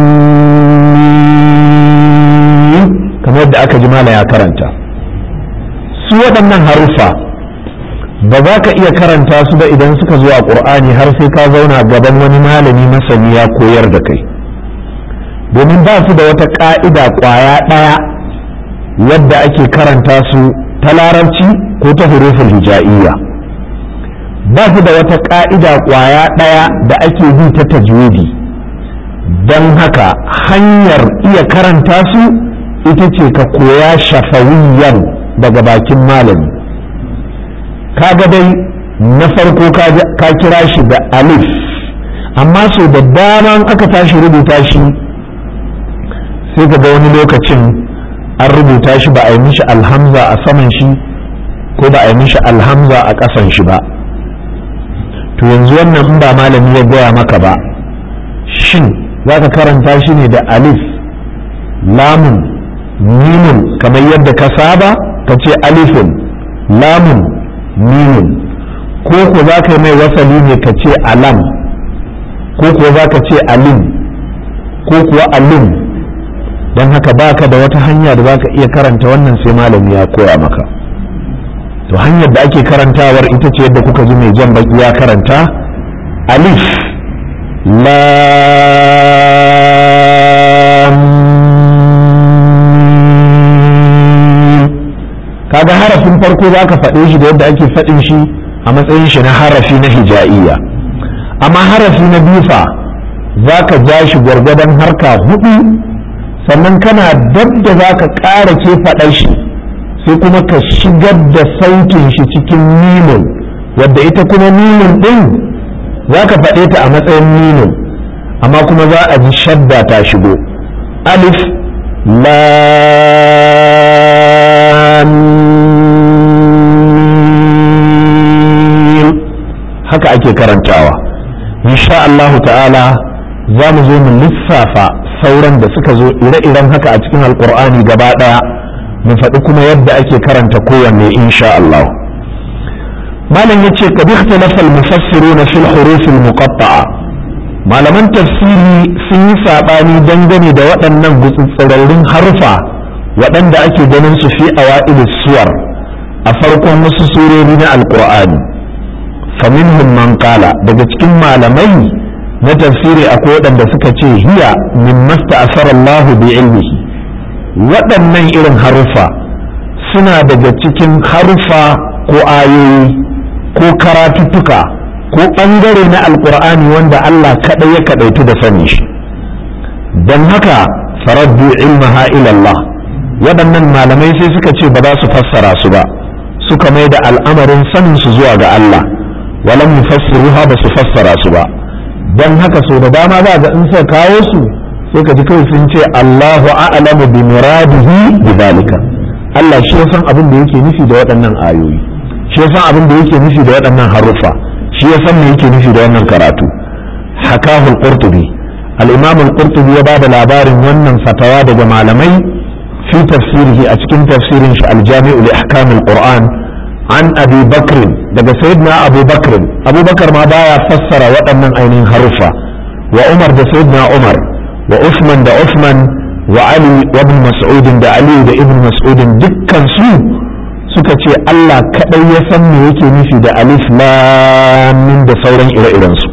kamar da aka ji mala ya karanta su waɗannan haruffa ba za ka iya karanta su ba idan suka zo a ƙur'ani har sai ka zauna gaban wani malami masani ya koyar da kai domin ba su da wata ƙa'ida ƙwaya ɗaya wadda ake karanta su ta larabci ko ta hurufin hija'iyya ba su da wata ƙa'ida ƙwaya ɗaya da ake bi ta tajwidi don haka hanyar iya karanta su ita ce ka koya shafawiyan daga bakin malami kaga dai na farko ka kira shi da alif amma so da dama aka tashi rubuta shi sai ka ga wani lokacin an rubuta shi ba a yi mishi alhamza a saman shi ko ba a yi mishi alhamza a ƙasan shi ba to yanzu wannan in ba malami ya gaya maka ba shin za ka karanta shi ne da alif lamun mimun kamar yadda ka saba ka ce alifin lamun mimun ko ku za ka yi mai wasali ne ka ce alam ko kuwa za ka ce alim ko kuwa alim don haka baka da wata hanya da za ka iya karanta wannan sai malami ya koya maka to hanyar da ake karantawar ita ce yadda kuka ji mai jan baki ya karanta alif lam kaga harafin farko za ka faɗe shi da yadda ake faɗin shi a matsayin shi na harafi na hija'iyya amma harafi na bifa za ka ja shi gwargwadon harka hudu sannan kana dab da za ka ƙara ke faɗar shi sai kuma ka shigar da sautin shi cikin mimin wadda ita kuma mimin ɗin za ka faɗe ta a matsayin mimin amma kuma za a ji shadda ta shigo alif lam haka ake karantawa insha Allahu ta'ala za mu zo mu lissafa sauran da suka zo ire-iren haka a cikin alkur'ani gaba ɗaya mu faɗi kuma yadda ake karanta kowanne insha Allah malam yace ka bi ikhtalafa al-mufassiruna fil huruf al-muqatta'a malaman tafsiri sun yi sabani dangane da waɗannan gutsutsurarin harfa waɗanda ake ganin su fi awa'il suwar a farkon wasu surori na alkur'ani faminhum man qala daga cikin malamai na tafsiri akwai waɗanda suka ce hiya min masta Allah bi ilmihi waɗannan irin haruffa suna daga cikin haruffa ko ayoyi ko karatuttuka ko ɓangare na alkur'ani wanda Allah kaɗai ya kaɗaitu da sani shi don haka faraddu ilmaha ilallah waɗannan malamai sai suka ce ba za su fassara su ba suka mai da al'amarin sanin su zuwa ga Allah walam yufassiruha ba su fassara su ba don haka so da dama za ga in suka kawo su sai ka ji kawai sun ce Allahu a'lamu bi muradihi bi zalika Allah shi ya san abin da yake nufi da waɗannan ayoyi shi ya san abin da yake nufi da waɗannan haruffa shi ya san me yake nufi da wannan karatu hakahu al-qurtubi al-imam al-qurtubi ya bada labarin wannan fatawa daga malamai fi tafsirihi a cikin tafsirin shi al-jami'u li ahkam al-qur'an an abi bakr daga sayyidina abu bakr abu bakar ma baya fassara waɗannan ainihin haruffa wa umar da sayyidina umar wa usman da usman wa ali wa ibn mas'ud da ali da ibn mas'ud dukkan su suka ce Allah kadai ya san me yake nufi da alif lam mim da sauran ire-iren su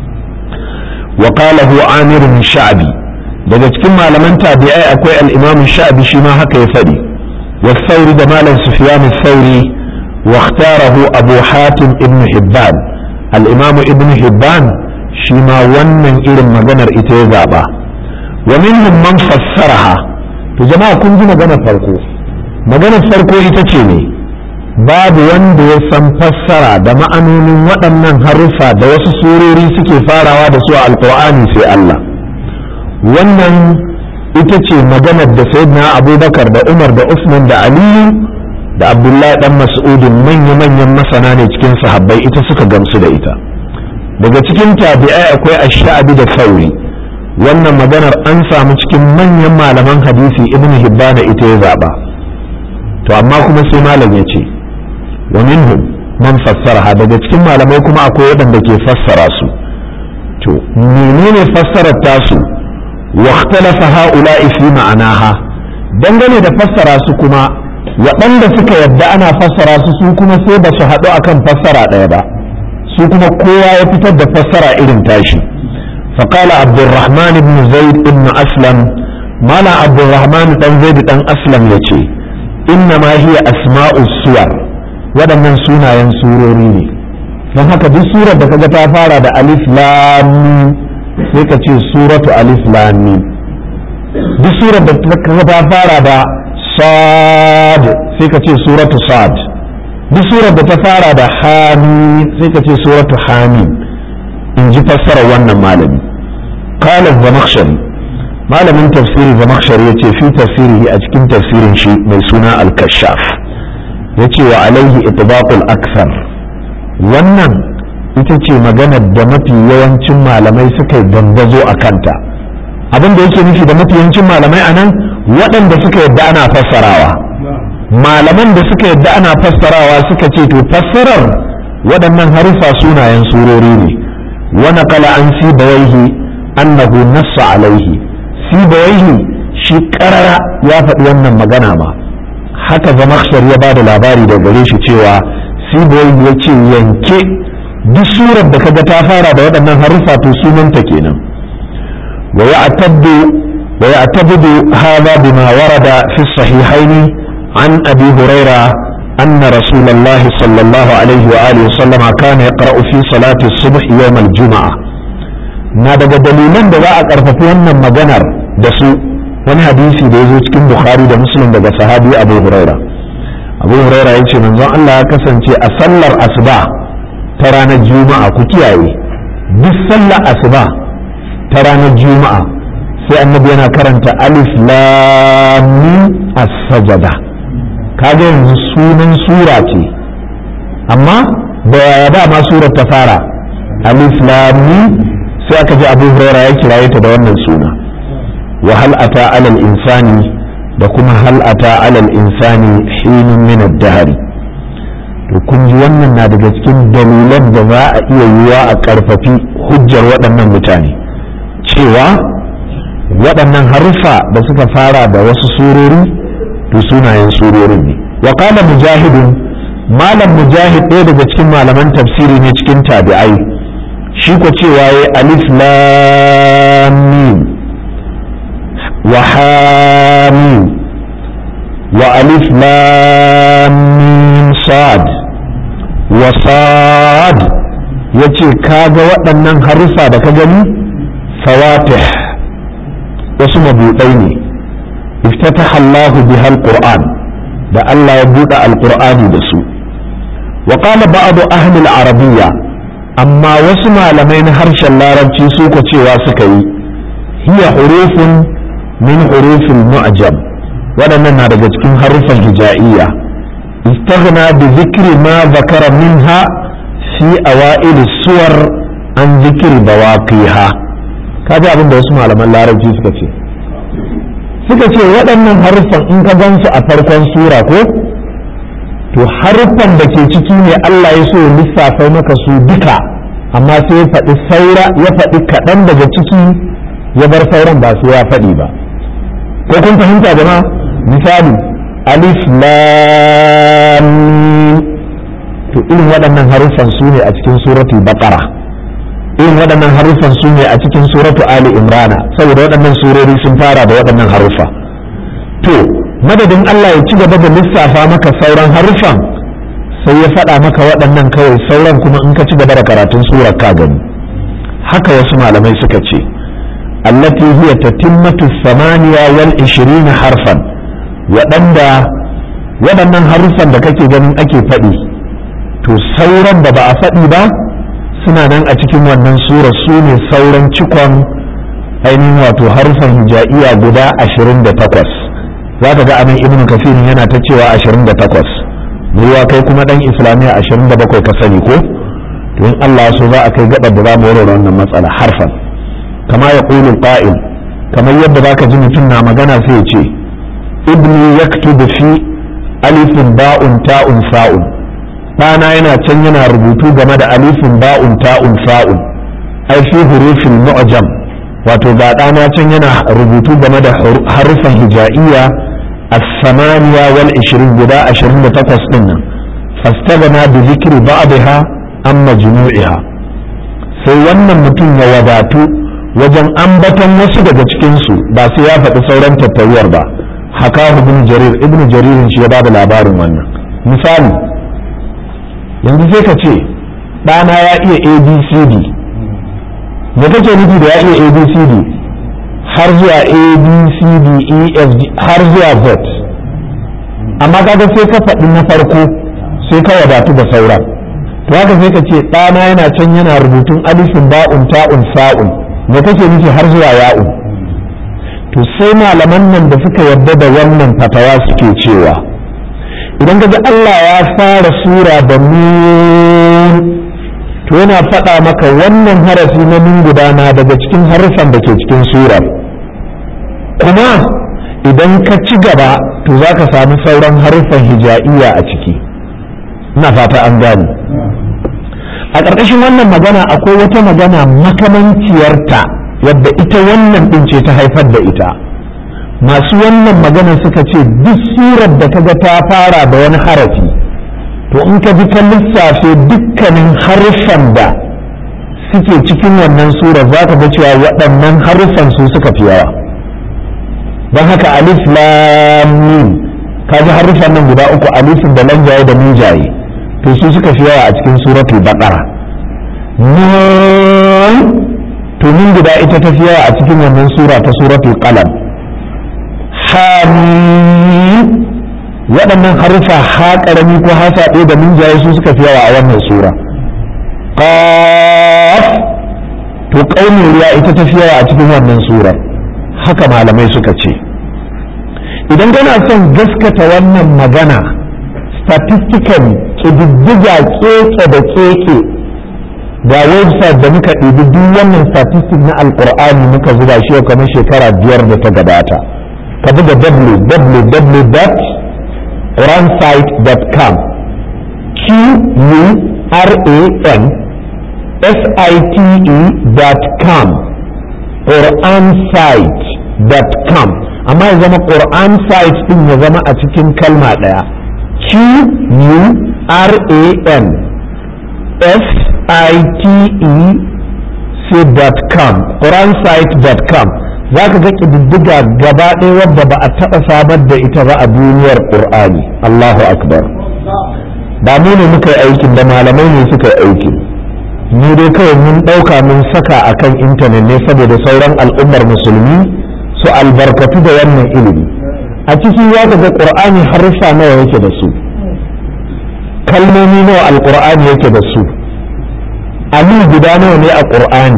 wa qala hu amir sha'bi daga cikin malaman tabi'ai akwai al-imam sha'bi shi ma haka ya faɗi wa sauri da malam sufyan sauri واختاره أبو حاتم ابن حبان الإمام ابن حبان شما ونن إلى مجنر إتيزابا ومنهم من فسرها to jama'a kun ji magana farko maganar farko ita ce ne babu wanda ya san fassara da ma'anonin waɗannan haruffa da wasu surori suke farawa da su a alkur'ani sai Allah wannan ita ce maganar da sayyidina abubakar da umar da usman da aliyu da abdullahi dan mas'udin manya-manyan masana ne cikin sahabbai ita suka gamsu da ita daga cikin tabi'ai akwai ash-sha'bi da sauri wannan maganar an samu cikin manyan malaman hadisi ibn hibbana ita ya zaba to amma kuma sai malam ya ce wa minhum man fassara daga cikin malamai kuma akwai waɗanda ke fassara su to menene fassarar tasu wa ikhtalafa ha'ula'i fi ma'anaha dangane da fassara su kuma waɗanda suka yadda ana fassara su su kuma sai ba su haɗu akan fassara ɗaya ba su kuma kowa ya fitar da fassara irin tashi فقال عبد الرحمن بن زيد بن أسلم مالا عبد الرحمن بن زيد بن أسلم يتي إنما هي أسماء السور waɗannan sunayen surori ne don haka duk surar da kaga ta fara da alif lam sai ka ce suratu alif lam duk surar da kaga ta fara da sad sai ka ce suratu sad duk surar da ta fara da hamim sai ka ce suratu hamim in ji fassarar wannan malami qala zamakhshari malamin tafsiri zamakhshari yace fi tafsirihi a cikin tafsirin shi mai suna al-kashaf yace wa alaihi itbaqul akthar wannan ita ce maganar da mafi yawancin malamai suka yi dandazo a kanta abin da yake nufi da mafi yawancin malamai a nan waɗanda suka yadda ana fassarawa malaman da suka yadda ana fassarawa suka ce to fassarar waɗannan harufa sunayen surori ne wa naqala an sibawaihi annahu nassa alaihi sibawaihi shi karara ya faɗi wannan magana ma haka zamakshar ya ba da labari da gare shi cewa sibawaihi ya ce yanke duk surar da kaga ta fara da waɗannan haruffa to sunanta kenan wa ya'taddu wa ya'tabidu hadha bima warada fi sahihaini an abi huraira أن رسول الله صلى الله عليه وآله وسلم كان يقرأ في صلاة الصبح يوم الجمعة na daga dalilan da za a ƙarfafi wannan maganar da su wani hadisi da ya zo cikin bukhari da muslim daga sahabi abu huraira abu huraira ya ce manzon allah ya kasance a sallar asuba ta ranar juma'a ku kiyaye duk sallar asuba ta ranar juma'a sai annabi yana karanta alif lam as-sajada kaga yanzu sunan sura ce amma da yaya ba ma surar ta fara alif lam sai aka ji abu huraira ya kiraye ta da wannan suna wa hal ata alal insani da kuma hal ata alal insani hinun min ad-dahr to kun ji wannan na daga cikin dalilan da za a iya yiwa a karfafi hujjar waɗannan mutane cewa waɗannan haruffa da suka fara da wasu surori to sunayen surorin ne wa qala mujahidun malam mujahid ɗaya daga cikin malaman tafsiri ne cikin tabi'ai shi ko cewa ya alif lam mim wa hamim wa alif lam mim sad wa sad yace kaga waɗannan harufa da ka gani fawatih wasu mabuɗai ne iftataha Allahu biha alquran da Allah ya buɗe alqur'ani da su wa qala ba'd ahli al-arabiyya amma wasu malamai na harshen larabci su ko cewa suka yi hiya hurufun min hurufin mu'jam waɗannan na daga cikin harufan hija'iyya istaghna bi zikri ma zakara minha fi awail suwar an zikri bawaqiha kaji abin da wasu malaman larabci suka ce suka ce waɗannan haruffan in ka gansu a farkon sura ko to haruffan da ke ciki ne Allah ya so lissafa maka su duka amma sai ya faɗi saura ya faɗi kaɗan daga ciki ya bar sauran ba su ya faɗi ba ko kun fahimta jama'a misali alif lam to irin waɗannan haruffan su ne a cikin suratul baqara irin waɗannan haruffan su ne a cikin suratu ali imrana saboda waɗannan surori sun fara da waɗannan haruffa to madadin Allah ya ci gaba da lissafa maka sauran haruffan sai ya faɗa maka waɗannan kawai sauran kuma in ka ci gaba da karatun surar ka gani haka wasu malamai suka ce allati hiya tatimmatu samaniya wal ishirina harfan waɗanda waɗannan haruffan da kake ganin ake faɗi to sauran da ba a faɗi ba suna nan a cikin wannan sura su ne sauran cikon ainihin wato harfan hijaiya guda ashirin da takwas za ka ga anan ibn kafirin yana ta cewa ashirin da takwas ruwa kai kuma dan islamiyya ashirin da bakwai ka sani ko to in Allah so za a kai gabar da za mu warware wannan matsala harfan kama ya qulu qa'il kamar yadda zaka ji mutum na magana sai ya ce ibni yaktubu fi alifin ba'un ta'un sa'un ɗana yana can yana rubutu game da alifin ba'un ta'un fa'un ai fi hurufin mu'jam wato ga ɗana can yana rubutu game da harufan hija'iyya as-samaniya wal 20 guda 28 din nan fastagana bi zikri ba'daha an majmu'iha sai wannan mutum ya wadatu wajen ambaton wasu daga cikin su ba sai ya faɗi sauran tattauwar ba haka ibn jarir ibn jaririn shi ya bada labarin wannan misali yanzu sai ka ce ɗana ya iya abcd da kake nufi da ya iya abcd har zuwa abcd efg har zuwa z amma kaga sai ka faɗi na farko sai ka wadatu da sauran to haka sai ka ce ɗana yana can yana rubutun alifin ba'un ta'un sa'un da kake nufi har zuwa ya'un to sai malaman nan da suka yarda da wannan fatawa suke cewa idan ka Allah ya fara sura da nun to yana faɗa maka wannan harafi na nun gudana daga cikin harufan da ke cikin sura kuma idan ka ci gaba to za ka sami sauran harufan hija'iyya a ciki ina fata an gane a ƙarƙashin wannan magana akwai wata magana makamanciyarta wadda ita wannan ɗin ce ta haifar da ita masu wannan magana suka ce duk surar da kaga ta fara da wani harafi to in ka ji ka lissafe dukkanin haruffan da suke cikin wannan surar za ka ga cewa waɗannan haruffan su suka fi yawa don haka alif lam mim ka ji haruffan nan guda uku alifin da lanjaye da mijaye to su suka fi yawa a cikin suratul baqara nun to min guda ita ta fi yawa a cikin wannan sura ta suratul qalam hamim waɗannan harufa ha ƙarami ko ha saɗe da minjaye su suka fi yawa a wannan sura qaf to ƙaunin ruwa ita ta fi yawa a cikin wannan sura haka malamai suka ce idan kana son gaskata wannan magana statistically ƙididdiga keke da keke ga website da muka ɗibi duk wannan statistic na alƙur'ani muka zuba shi kamar shekara biyar da ta gabata ka buga www.quransite.com q u r a n s i t e.com quransite.com amma ya zama quran site din ya zama a cikin kalma ɗaya q u r a n s i t e c.com quransite.com za ka ga ƙididdiga gaba ɗaya wadda ba a taɓa samar da ita ba a duniyar ƙur'ani Allahu akbar ba mu ne muka yi aikin da malamai ne suka yi aikin ni dai kawai mun ɗauka mun saka a kan intanet ne saboda sauran al'ummar musulmi su albarkatu da wannan ilimi a ciki za ka ga ƙur'ani haruffa nawa yake da su kalmomi nawa alƙur'ani yake da su amin guda nawa ne a ƙur'ani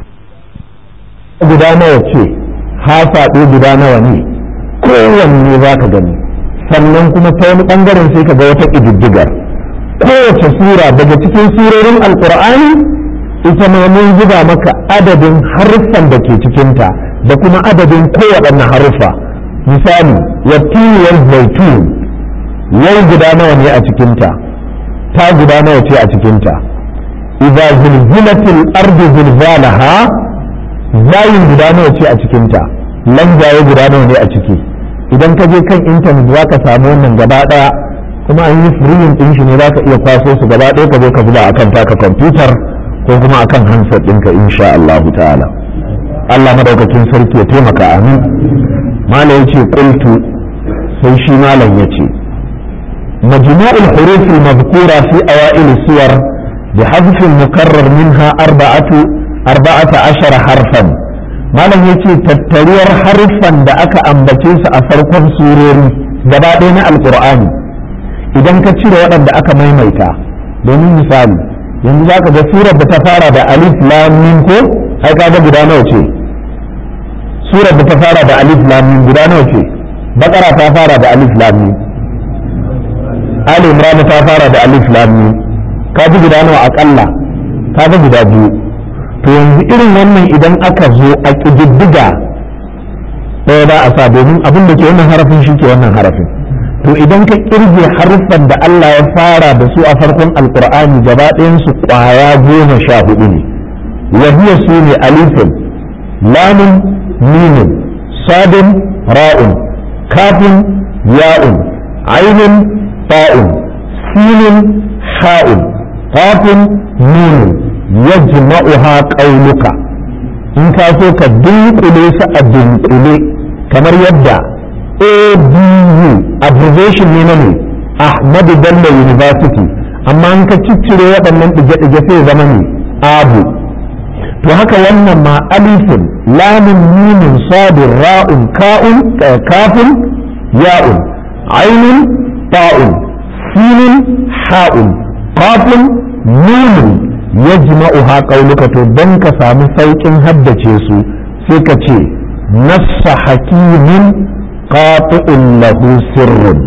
guda nawa ce hafaɗe guda nawa ne kowanne za ka gani sannan kuma ta wani ɓangaren sai ka ga wata ƙididdigar kowace sura daga cikin surorin alƙur'ani ita ma mun zuba maka adadin haruffan da ke cikinta da kuma adadin kowaɗanne haruffa misali wattiniyar zaitun yau guda nawa ne a cikinta ta guda nawa ce a cikinta idza zulzilatil ardu zilzalaha zayin guda nawa ce a cikinta lanjaye guda nawa ne a ciki idan ka je kan intanet za ka samu wannan gaba daya kuma an yi firiyin din shi ne za ka iya kwaso su gaba ɗaya ka zo ka zuba akan taka kwamfutar ko kuma akan handset ɗinka insha Allah ta'ala Allah madaukakin sarki ya taimaka amin malam yace qultu sai shi malam yace majmu'ul huruf al-madhkura fi awail suwar بحذف المكرر منها أربعة أربعة عشر حرفا malam ya ce tattariyar haruffan da aka ambace su a farkon surori gaba ɗaya na alƙur'ani idan ka cire waɗanda aka maimaita domin misali yanzu za ka ga surar da ta fara da alif lam mim ko ai ka ga guda nawa ce surar da ta fara da alif lam mim guda nawa ce bakara ta fara da alif lam mim ali imran ta fara da alif lam mim ka ji guda nawa akalla ka ga guda biyu to yanzu irin wannan idan aka zo a ƙididdiga ɗaya ba a sa domin abin da ke wannan harafin shi ke wannan harafin to idan ka kirge haruffan da Allah ya fara da su a farkon alkur'ani gaba su ƙwaya goma sha hudu ne wahiya su ne alifin lamun mimin sadin ra'un kafin ya'un ainun ta'un sinin ha'un kafin mimin yajma'uha qauluka in ka so ka dunkule su a dunkule kamar yadda ABU abbreviation ne na ne Ahmadu Bello University amma in ka ciccire waɗannan ɗige-ɗige sai zama ne abu to haka wannan ma alifin lamun mimin sadin ra'un ka'un kafin ya'un ainun ta'un sinin ha'un kafin mimin yajma'uha qauluka to dan ka samu saukin haddace su sai ka ce nassa hakimin qati'un lahu sirrun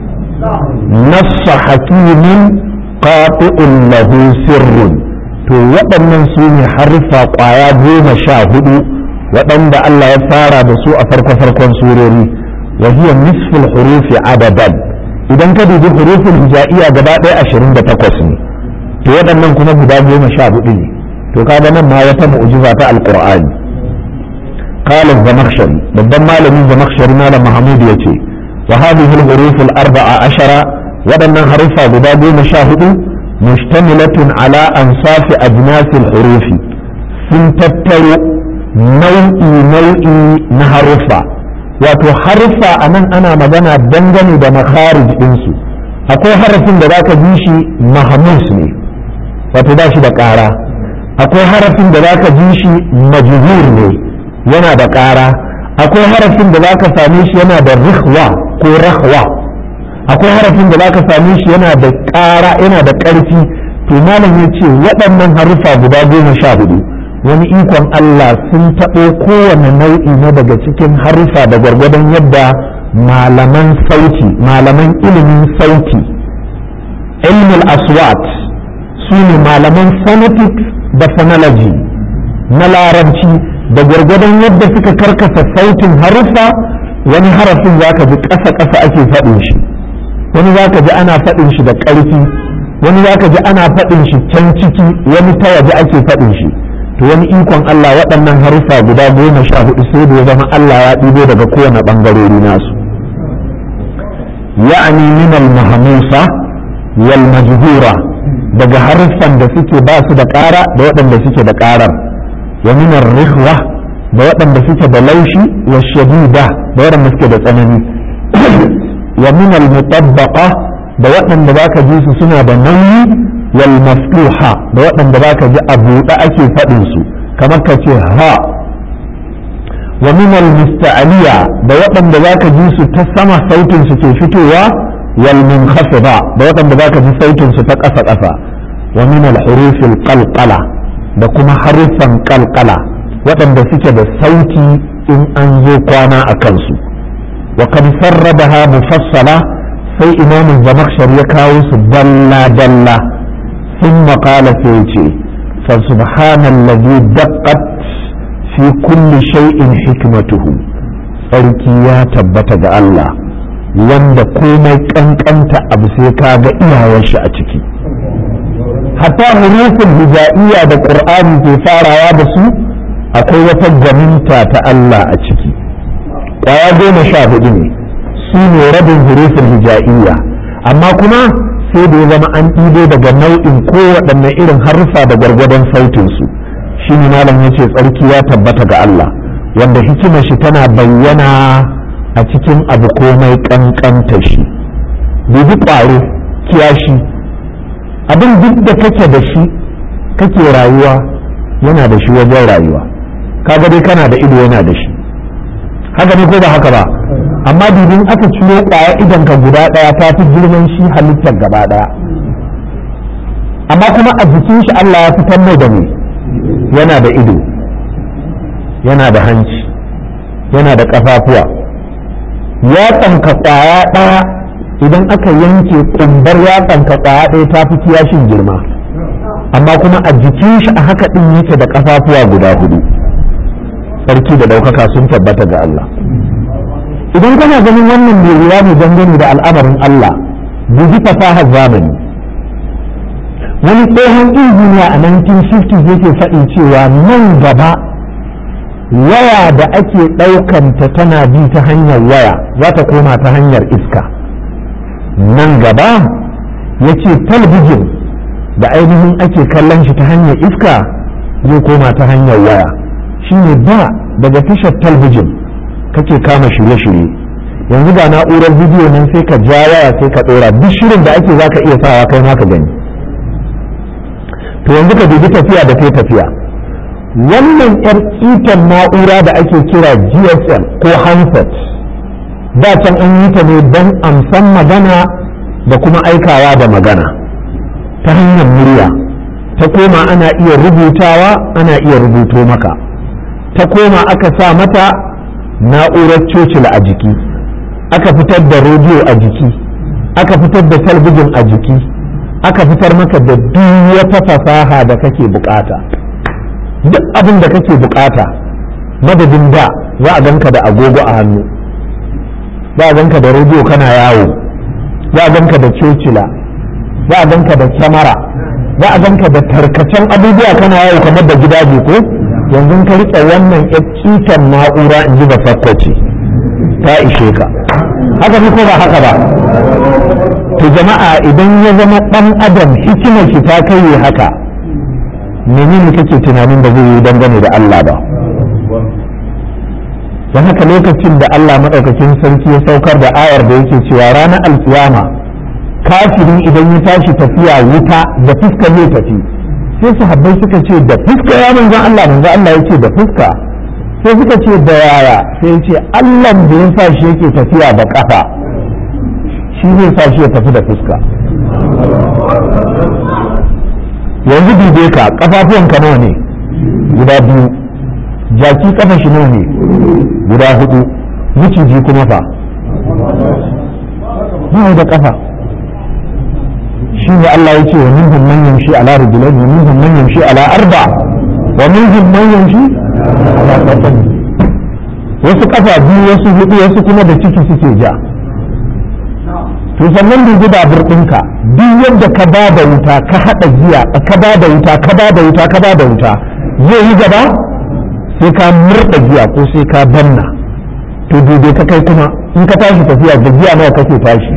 nassa hakimin qati'un lahu sirrun to waɗannan su ne harfa ƙwaya goma sha hudu waɗanda Allah ya fara da su a farko-farkon surori wa hiya nisful hurufi adadan idan ka dubi hurufin hijaiya gaba ɗaya ashirin da takwas ne to waɗannan kuma guda goma sha hudu ne to kaga nan ma wata mu'jiza ta alqur'ani قال الزمخشري babban malamin zamakhshari malam mahmud yace wa hadhihi al-huruf al-arba'a ashara waɗannan haruffa guda goma sha hudu mushtamilatun ala ansafi ajnas al-hurufi sun tattaro nau'i nau'i na haruffa wato haruffa a nan ana magana dangane da makharij ɗinsu akwai harafin da zaka ji shi mahmus ne wato ba shi da ƙara akwai harafin da zaka ji shi majhur ne yana da ƙara akwai harafin da zaka same shi yana da rihwa ko rahwa akwai harafin da zaka same shi yana da ƙara yana da ƙarfi to malam ya ce waɗannan haruffa guda goma sha hudu wani ikon Allah sun taɓo kowane nau'i na daga cikin haruffa da gwargwadon yadda malaman sauti malaman ilimin sauti ilmul aswat su ne malaman phonetics da phonology na larabci da gwargwadon yadda suka karkasa sautin haruffa wani harafin za ka ji ƙasa-ƙasa ake faɗin shi wani za ka ji ana faɗin shi da ƙarfi wani za ka ji ana faɗin shi can ciki wani ta waje ake faɗin shi to wani ikon Allah waɗannan haruffa guda goma sha hudu sai da ya zama Allah ya ɗibo daga kowane ɓangarori nasu ya'ani min al-mahmusa wal majhura daga haruffan da suke ba su da ƙara da waɗanda suke da ƙarar wa min ar-rikhwa da waɗanda suke da laushi wa shadida da waɗanda suke da tsanani wa min al-mutabbaqa da waɗanda zaka ji su suna da nauyi wal maftuha da waɗanda zaka ji a buɗe ake faɗin su kamar ka ce ha wa min al musta'aliya da waɗanda zaka ji su ta sama sautin su ke fitowa wal munkhafida da waɗanda zaka ji sautin su ta ƙasa ƙasa wa min al huruf al qalqala da kuma harufan qalqala waɗanda suke da sauti in an zo kwana a kansu wa kad sarrabaha mufassala sai imamu zamakshar ya kawo su dalla dalla ثم قال سيتي فسبحان الذي دقت في كل شيء حكمته sarki ya tabbata ga Allah wanda komai kankanta abu sai ka ga iyawar shi a ciki hatta hurufin hija'iyya da qur'ani ke farawa da su akwai wata gwaninta ta Allah a ciki kwaya goma sha hudu ne su ne rabin hurufin hija'iyya amma kuma sai da ya zama an ɗibo daga nau'in kowaɗanne irin harfa da gwargwadon sautinsu shi ne malam ya ce tsarki ya tabbata ga Allah wanda hikimar shi tana bayyana a cikin abu komai ƙanƙanta shi dubi ƙwaro kiyashi abin duk da kake da shi kake rayuwa yana da shi wajen rayuwa kaga dai kana da ido yana da shi haka ne ko ba haka ba amma dubin aka ciro kwaya idan ka guda daya ta fi girman shi halittar gaba daya amma kuma a jikin shi Allah ya fitar mai da me yana da ido yana da hanci yana da kafafuwa ya tsanka kwaya daya idan aka yanke kumbar ya tsanka kwaya daya ta fi kiyashin girma amma kuma a jikin shi a haka din yake da kafafuwa guda hudu sarki da daukaka sun tabbata ga Allah idan kana ganin wannan mai wuya ne dangane da al'amarin Allah dubi fasahar zamani wani tsohon injiniya a 1950 yake faɗin cewa nan gaba waya da ake ɗaukanta tana bi ta hanyar waya za ta koma ta hanyar iska nan gaba ya ce talbijin da ainihin ake kallon shi ta hanyar iska zai koma ta hanyar waya shine da daga tashar talbijin kake kama shirye-shirye yanzu ga na'urar bidiyo nan sai ka ja waya sai ka ɗora duk shirin da ake zaka iya sawa kai ma ka gani to yanzu ka dubi tafiya da kai tafiya wannan yar itan na'ura da ake kira gsm ko handset da can an yi ta ne don amsan magana da kuma aikawa da magana ta hanyar murya ta koma ana iya rubutawa ana iya rubuto maka ta koma aka sa mata na'urar cocila a jiki aka fitar da rediyo a jiki aka fitar da talbijin a jiki aka fitar maka da duk wata fasaha da kake bukata duk abin da kake bukata madadin da za a ganka da agogo a hannu za a ganka da rediyo kana yawo za a ganka da cocila za a ganka da kyamara za a ganka da tarkacen abubuwa kana yawo kamar da gidaje ko yanzu ka riƙe wannan ƴaccicen na'ura in ji ba sakwace ta ishe ka haka ne ko ba haka ba to jama'a idan ya zama ɗan adam hikimar shi ta kai haka menene kake tunanin da zai yi dangane da Allah ba don haka lokacin da Allah maɗaukakin sarki ya saukar da ayar da yake cewa ranar alkiyama kafiri idan ya tashi tafiya wuta da fuska zai tafi sai sahabbai suka ce da fuska ya manzan Allah manzan Allah ya ce da fuska sai suka ce da yaya sai ya ce Allah da ya sa shi yake tafiya da kafa shi zai sa shi ya tafi da fuska yanzu dube ka kafafuwanka nawa ne guda biyu jaki kafa shi nawa ne guda hudu miciji kuma fa ba da kafa shi ne Allah ya ce wa minhum man yamshi ala rijlayn wa minhum man yamshi ala arba wa minhum man yamshi ala qatan wasu kafa biyu wasu hudu wasu kuma da ciki suke ja to sannan dubi babur ɗinka duk yadda ka ba da wuta ka haɗa giya ka ba da wuta ka ba da wuta ka ba da wuta zai yi gaba sai ka murɗa giya ko sai ka banna to dube ka kai kuma in ka tashi tafiya da giya nawa kake tashi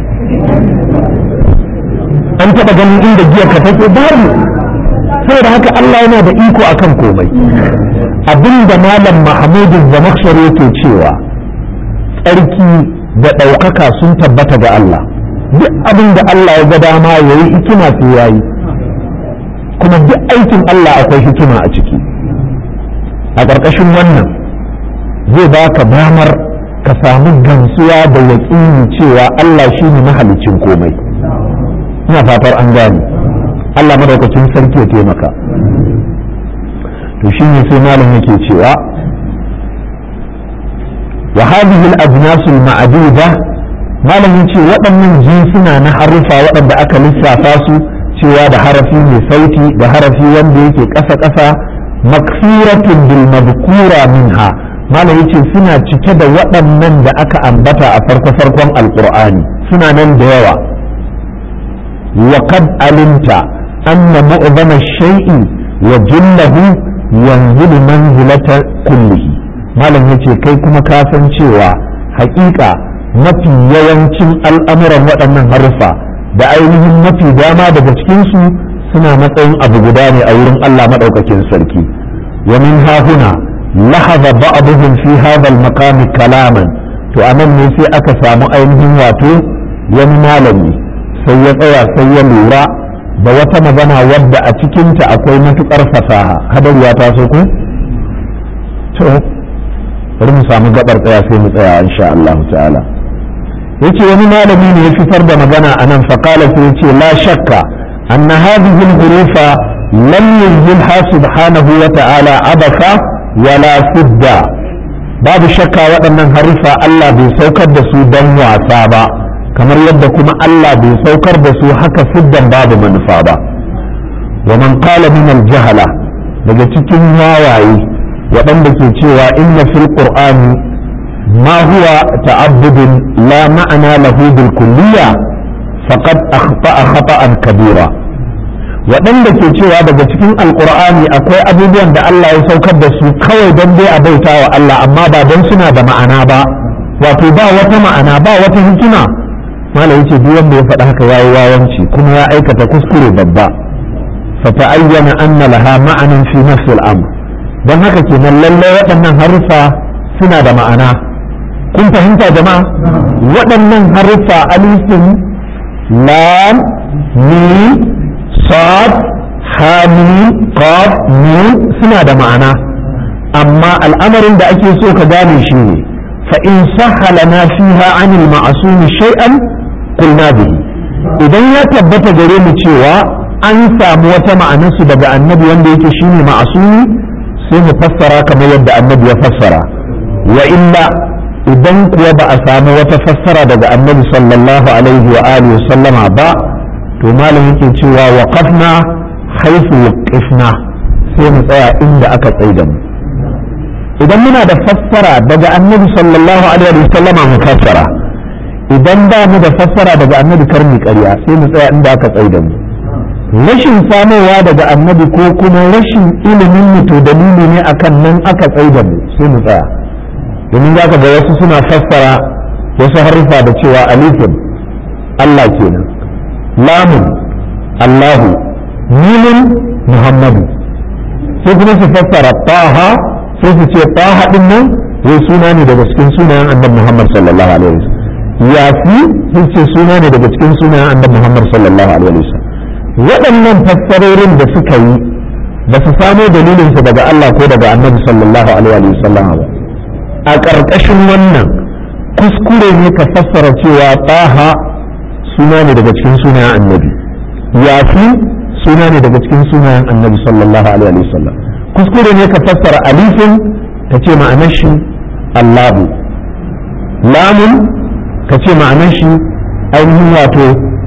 an taɓa ganin inda giya ka take babu saboda haka Allah yana da iko akan komai abinda malam Mahmudu Zamakhshari yake cewa tsarki da ɗaukaka sun tabbata ga Allah duk abin da Allah ya ga dama ya yi hikima sai ya yi kuma duk aikin Allah akwai hikima a ciki a ƙarƙashin wannan zai baka damar ka samu gamsuwa da yaƙini cewa Allah shi ne mahalicin komai ina fatar an gane Allah madaukakin sarki ya taimaka to shi ne sai malam yake cewa wa hadhihi al-ajnas al-ma'duda malam yace waɗannan jinsuna na harufa waɗanda aka lissafa su cewa da harafi mai sauti da harafi wanda yake ƙasa-ƙasa makfiratun bil madhkura minha malam yace suna cike da waɗannan da aka ambata a farko-farkon alqur'ani suna nan da yawa wa qad alimta anna mu'zama shay'i wa jillahu yanzilu manzilata kullihi malam yace kai kuma ka san cewa haƙiƙa mafi yawancin al'amuran waɗannan haruffa da ainihin mafi dama daga cikinsu suna matsayin abu guda ne a wurin Allah maɗaukakin sarki wa min hahuna lahaza ba'dhum fi hadha al-maqam kalaman to anan ne sai aka samu ainihin wato wani malami sai ya tsaya sai ya lura da wata magana wadda a cikinta akwai matukar fasaha hadariya ta so ku to bari mu samu gabar tsaya sai mu tsaya insha Allah ta'ala yace wani malami ne ya fitar da magana anan faqala sai yace la shakka anna hadhihi al-hurufa lam yunzilha subhanahu wa ta'ala abasa wala fidda babu shakka waɗannan harufa Allah bai saukar da su dan wasa ba kamar yadda kuma Allah bai saukar da su haka fiddan babu manufa ba wa man qala min al-jahala daga cikin wawaye waɗanda ke cewa inna fil qur'ani ma huwa ta'abbudun la ma'ana lahu bil kulliya faqad akhta'a khata'an kabira waɗanda ke cewa daga cikin alqur'ani akwai abubuwan da Allah ya saukar da su kawai don dai a bauta wa Allah amma ba don suna da ma'ana ba wato ba wata ma'ana ba wata hikima malam yace duk wanda ya faɗa haka yayi wawanci kuma ya aikata kuskure babba fa ta'ayyana anna laha ma'anan fi nafsi al-amr don haka kenan lallai waɗannan haruffa suna da ma'ana kun fahimta jama'a waɗannan haruffa alifin lam mim sad ha mim qaf mim suna da ma'ana amma al'amarin da ake so ka gane shi ne fa in sahhalana fiha anil ma'sumi shay'an qulna bihi idan ya tabbata gare mu cewa an samu wata ma'anarsu daga annabi wanda yake shine ma'asumi sai mu fassara kamar yadda annabi ya fassara wa illa idan kuwa ba a samu wata fassara daga annabi sallallahu alaihi wa alihi sallama ba to malam yake cewa waqafna haifu waqifna sai mu tsaya inda aka tsaida mu idan muna da fassara daga annabi sallallahu alaihi wa sallama mu fassara idan ba mu da fassara daga annabi karmi ƙarya sai mu tsaya inda aka tsaida mu rashin samowa daga annabi ko kuma rashin ilimin mu to dalili ne akan nan aka tsaida mu sai mu tsaya domin za ka ga wasu suna fassara wasu harfa da cewa alifin Allah kenan lamun Allahu mimin Muhammadu sai kuma su fassara taha sai su ce taha din nan wai suna ne daga cikin sunayen annabi Muhammad sallallahu alaihi wasallam yafi sun ce suna ne daga cikin sunayen annabi Muhammad sallallahu alaihi wasallam waɗannan fassarorin da suka yi ba su samo dalilinsu daga Allah ko daga annabi sallallahu alaihi wasallam ba a ƙarƙashin wannan kuskure ne ka fassara cewa taha suna ne daga cikin sunayen annabi yafi suna ne daga cikin sunayen annabi sallallahu alaihi wasallam kuskure ne ka fassara alifin ka ce ma'anar shi allahu lamun ka ce ma'anar shi ainihin wato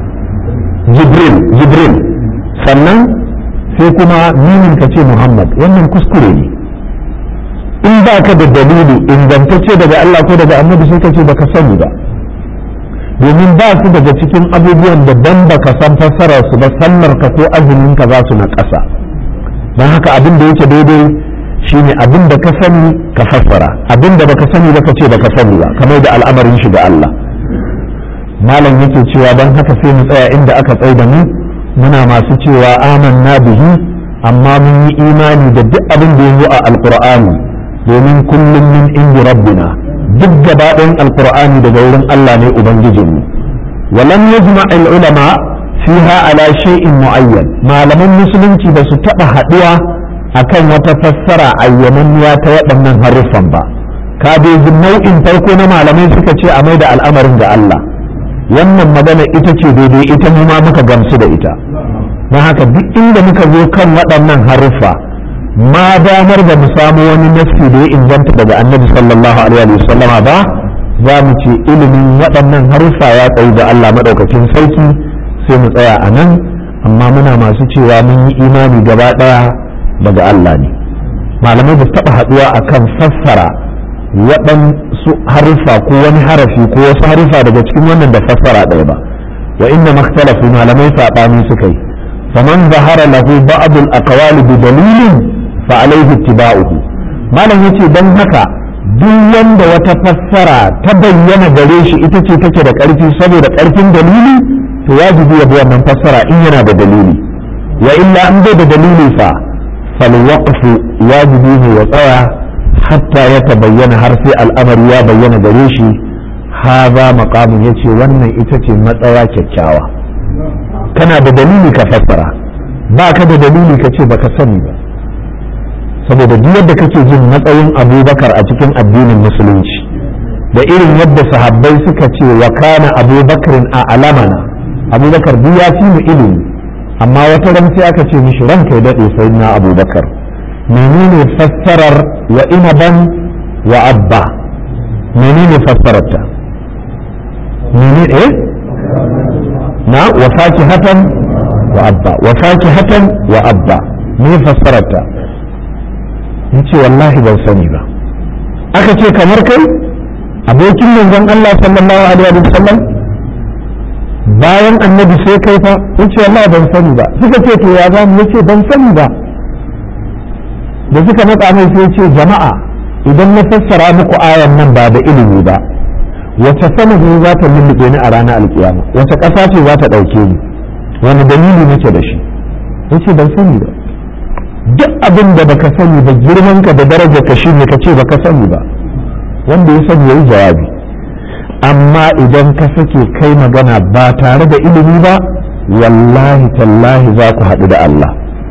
jibril jibril sannan sai kuma mimin ka ce muhammad wannan kuskure ne in ba ka da dalili ingantacce daga Allah ko daga annabi sai ka ce baka sani ba domin ba su daga cikin abubuwan da dan baka san fassarar su ba sallar ka ko azumin ka za su na ƙasa don haka abin da yake daidai shine abin da ka sani ka fassara abin da baka sani ba ka ce baka sani ba kamar da al'amarin shi ga Allah malam yake cewa don haka sai mu tsaya inda aka tsai da mu muna masu cewa amanna bihi amma mun yi imani da duk abin da ya zo a alqur'ani domin kullum min indi rabbina duk gaba ɗayan alqur'ani daga wurin Allah ne ubangijinmu walam yajma al ulama fiha ala shay'in muayyan malaman musulunci ba su taba haduwa akan wata fassara ayyamanniya ta waɗannan haruffan ba ka dai nau'in farko na malamai suka ce a mai da al'amarin ga Allah wannan magana ita ce daidai ita mu ma muka gamsu da ita don haka duk inda muka zo kan waɗannan haruffa ma damar da mu samu wani nassi da ya inganta daga annabi sallallahu alaihi wasallama ba za mu ce ilimin waɗannan haruffa ya tsayi da Allah maɗaukakin sarki sai mu tsaya a nan amma muna masu cewa mun yi imani gaba ɗaya daga Allah ne malamai ba su taɓa haɗuwa akan fassara waɗansu haruffa ko wani harafi ko wasu haruffa daga cikin wannan da fassara ɗaya ba wa inna makhtalafu malamai saɓani suka yi faman zahara lahu ba'd al-aqwal bi dalilin fa alayhi ittiba'uhu malam yace dan haka duk wanda wata fassara ta bayyana gare shi ita ce take da ƙarfi saboda ƙarfin dalili to wajibi ya bi wannan fassara in yana da dalili wa illa an bai da dalili fa fal waqfu wajibi ne ya tsaya hatta ya tabayyana har sai al'amari ya bayyana gare shi haza maqamun yace wannan ita ce matsaya kyakkyawa kana da dalili ka fassara ba ka da dalili ka ce baka sani ba saboda duk yadda kake jin matsayin abubakar a cikin addinin musulunci da irin yadda sahabbai suka ce wa kana abubakarin a alamana abubakar duk ya fi mu ilimi amma wata ran sai aka ce mishi ranka ya daɗe sai na abubakar menene fassarar wa inaban wa abba menene fassararta menene eh na wa fakihatan wa abba wa fakihatan wa abba me fassararta yace wallahi ban sani ba aka ce kamar kai abokin manzon Allah sallallahu alaihi wa sallam bayan annabi sai kai fa yace wallahi ban sani ba suka ce to ya zamu yace ban sani ba da suka matsa mai sai ce jama'a idan na fassara muku ayan nan ba da ilimi ba wace sanadi za ta lullube ni a ranar alkiyama wace ƙasa ce za ta ɗauke ni wani dalili nake da shi yace ban sani ba duk abin da baka sani ba girman ka da daraja ka shi ne ka ce baka sani ba wanda ya sani yayi jawabi amma idan ka sake kai magana ba tare da ilimi ba wallahi tallahi za ku haɗu da Allah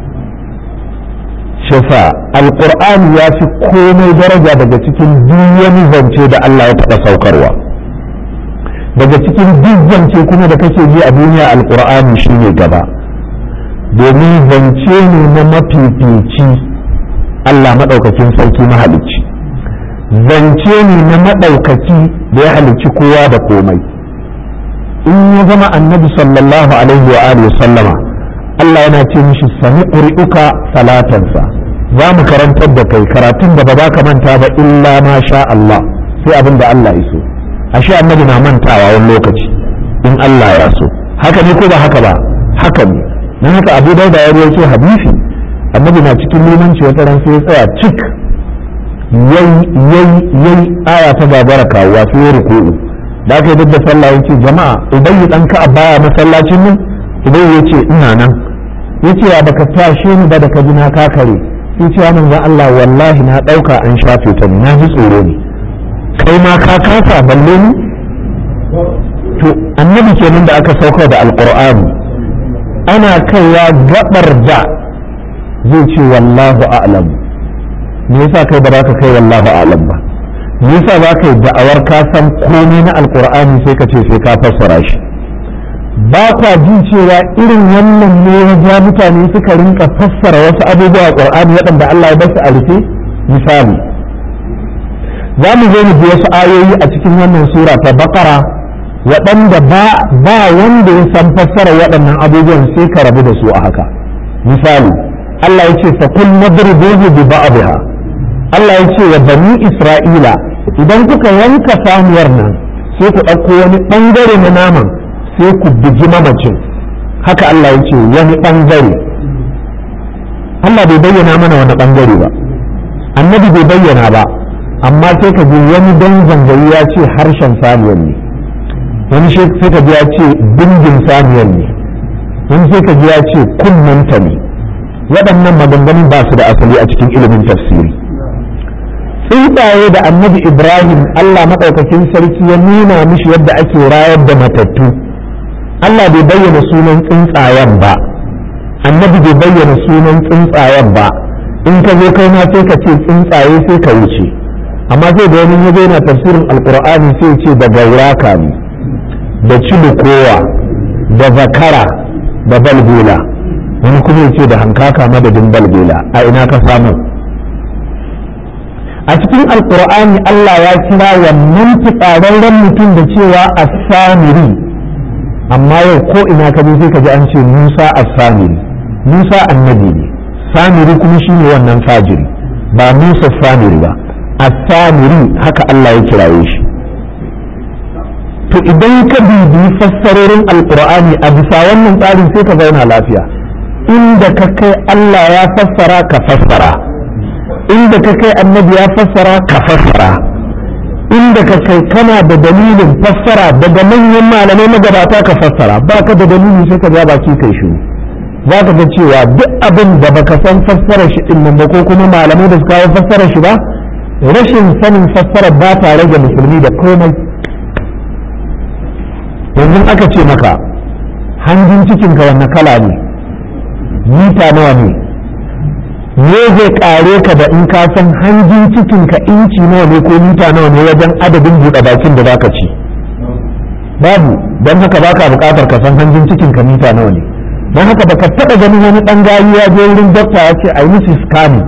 shafa alƙur'ani ya fi komai daraja daga cikin wani zance da Allah ya taɓa saukarwa daga cikin duk zance kuma da kake ji a duniya alƙur'ani shine gaba domin zance ne na mafifici Allah maɗaukakin sarki mahalicci zance ne na maɗaukaki da ya halicci kowa da komai in ya zama annabi sallallahu alaihi wa alihi sallama Allah yana ce mishi sami ƙuri'uka salatansa za mu karantar da kai karatun da ba za ka manta ba illa ma sha Allah sai abin da Allah ya so ashe annabi na mantawa wani lokaci in Allah ya so haka ne ko ba haka ba haka ne na haka abu dauda ya rawaito hadisi annabi na cikin limanci wata ran sai ya tsaya cik yayi yayi yayi aya ta gagara kawuwa sai ya ruku'u da aka yi duk da sallah yace jama'a ubayyi dan ka baya masallacin nan ubayyi yace ina nan yace ya baka tashe ni ba da ka ji na kakare yace ya manzo Allah wallahi na dauka an shafe ta na ji tsoro ne kai ma ka kasa balle ni to annabi kenan da aka sauka da alqur'ani ana kaiwa gabar da zai ce wallahu a'lam me yasa kai ba za ka kai wallahu a'lam ba me yasa za ka yi da'awar ka san komai na alqur'ani sai ka ce sai ka fassara shi ba kwa jin cewa irin wannan ne ya ja mutane suka rinka fassara wasu abubuwa a qur'ani waɗanda Allah ya basu a rufe misali za mu zo mu ji wasu ayoyi a cikin wannan sura ta baqara waɗanda ba ba wanda ya san fassara waɗannan abubuwan sai ka rabu da su a haka misali Allah ya ce fa kun nadribuhu bi ba'dha Allah ya ce wa bani Isra'ila idan kuka yanka samuwar nan sai ku ɗauko wani ɓangare na naman sai ku bugi mamacin haka Allah ya ce wani ɓangare Allah bai bayyana mana wani ɓangare ba annabi bai bayyana ba amma sai ka ji wani dan zangayi ya ce harshen saniyar ne wani sai ka ji ya ce dingin saniyar ne wani sai ka ji ya ce kunnanta ne waɗannan maganganun ba su da asali a cikin ilimin tafsiri tsuntsaye da annabi ibrahim allah maɗaukakin sarki ya nuna mishi yadda ake rayar da matattu allah bai bayyana sunan tsuntsayen ba annabi bai bayyana sunan tsuntsayen ba in ka zo kai ma sai ka ce tsuntsaye sai ka wuce amma sai da wani ya yana tafsirin alkur'ani sai ce da gauraka ne da cilukowa da zakara da balbula wani kuma ce da hankaka madadin balbula a ina ka samu a cikin alkur'ani Allah ya kira wannan fitsararren mutum da cewa as-samiri amma yau ko ina ka je sai ka ji an ce Musa as-samiri Musa annabi ne samiri kuma shine wannan fajiri ba Musa samiri ba as-samiri haka Allah ya kiraye shi to idan ka bibi fassarorin alkur'ani a bisa wannan tsarin sai ka zauna lafiya inda ka kai Allah ya fassara ka fassara inda ka kai annabi ya fassara ka fassara inda ka kai kana da dalilin fassara daga manyan malamai magabata ka fassara ba ka da dalili sai ka ja baki kai shi za ka ga cewa duk abin da baka san fassara shi din nan ba ko kuma malamai da su kawo fassara shi ba rashin sanin fassara ba ta rage musulmi da komai yanzu aka ce maka hanjin cikinka wanne kala ne mita nawa ne me zai kare ka da in ka san hanjin cikinka inci nawa ne ko mita nawa ne wajen adadin buɗe bakin da zaka ci babu don haka baka buƙatar ka san hanjin cikinka mita nawa ne don haka baka taɓa ganin wani ɗan gayi ya je wurin dokta ya ce a yi mishi scanning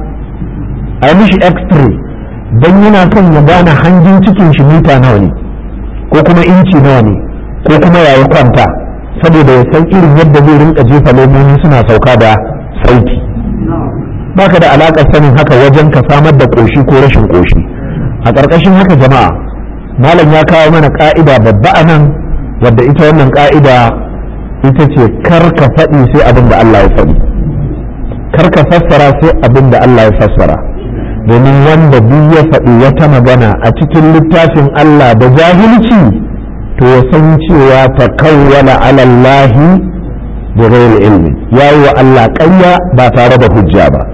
a yi mishi x-ray don yana son ya gane hanjin cikin shi mita nawa ne ko kuma inci nawa ne ko kuma yayi kwanta saboda ya san irin yadda zai rinka jefa lemomi suna sauka da sauti baka da alaƙar sanin haka wajen ka samar da ƙoshi ko rashin ƙoshi a ƙarƙashin haka jama'a malam ya kawo mana ƙa'ida babba a nan wadda ita wannan ƙa'ida ita ce kar ka faɗi sai abin da Allah ya faɗi kar ka fassara sai abin da Allah ya fassara domin wanda duk ya faɗi wata magana a cikin littafin Allah da jahilci to ya san cewa ta kawwala alallahi da ghairi ilmi ya yi wa Allah ƙarya ba tare da hujja ba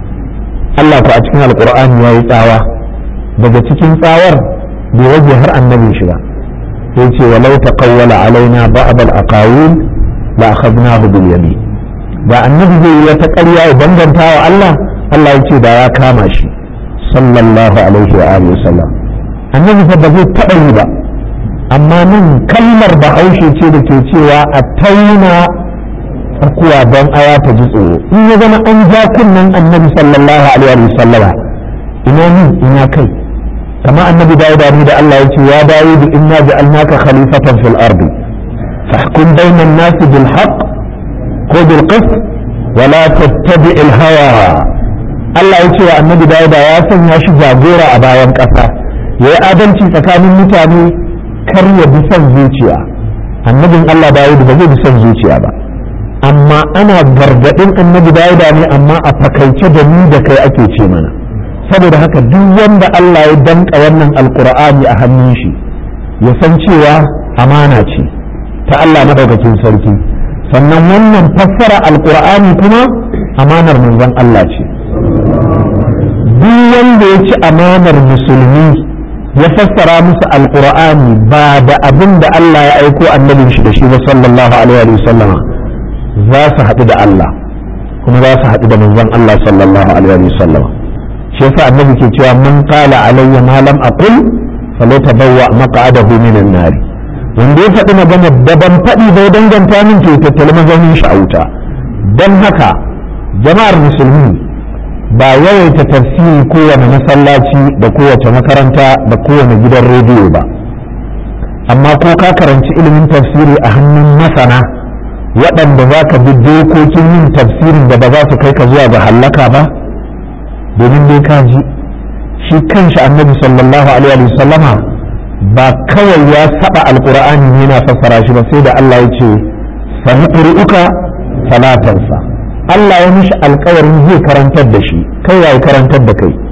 Allah ku a cikin alƙur'ani ya yi tsawa daga cikin tsawar bai waje har annabin shi ba sai ce walau ta kawwala alaina ba'd al-aqawil la akhadnahu bil yamin da annabi zai yi wata ƙarya ya danganta wa Allah Allah ya ce da ya kama shi sallallahu alaihi wa alihi wasallam annabi fa ba zai taɓa yi ba amma nan kalmar bahaushe ce da ke cewa a tauna tsakuwa don aya ta ji tsoro in ya zama an ja kunnen annabi sallallahu alaihi wa sallama ina ni ina kai kama annabi dawuda ni da Allah ya ce ya dawudu inna ja'alnaka khalifatan fil ardi fahkum bainan nasi bil haqq ko bil qist wa la tattabi' al hawa Allah ya ce wa annabi dawuda ya sanya shi jagora a bayan ƙasa yayi adalci tsakanin mutane kar ya bi son zuciya annabin Allah Dawud ba zai bi son zuciya ba amma ana gargaɗin annabi dauda ne amma a fakaice da ni da kai ake ce mana saboda haka duk wanda Allah ya danka wannan alkur'ani a hannun shi ya san cewa amana ce ta Allah madaukakin sarki sannan wannan fassara alkur'ani kuma amanar manzon Allah ce duk wanda ya ci amanar musulmi ya fassara musu alkur'ani ba da abin da Allah ya aiko annabin shi da shi ba sallallahu alaihi wa sallama za su haɗu da Allah kuma za su haɗu da manzon Allah sallallahu alaihi wa sallama shi yasa annabi ke cewa man qala alayya ma lam aqul falyatabawwa maq'adahu minan nar wanda ya faɗi magana da ban faɗi bai danganta min ke tattali mazaunin shi a wuta don haka jama'ar musulmi ba yawaita tafsiri kowane masallaci da kowace makaranta da kowane gidan rediyo ba amma ko ka karanci ilimin tafsiri a hannun masana waɗanda za ka bi dokokin yin tafsirin da ba za su kai ka zuwa ga hallaka ba domin dai ka ji shi kanshi annabi sallallahu alaihi wa sallama ba kawai ya saba alqur'ani ne yana fassara shi ba sai da Allah ya ce sanuqri'uka salatansa Allah ya mishi alkawarin zai karantar da shi kai ya karantar da kai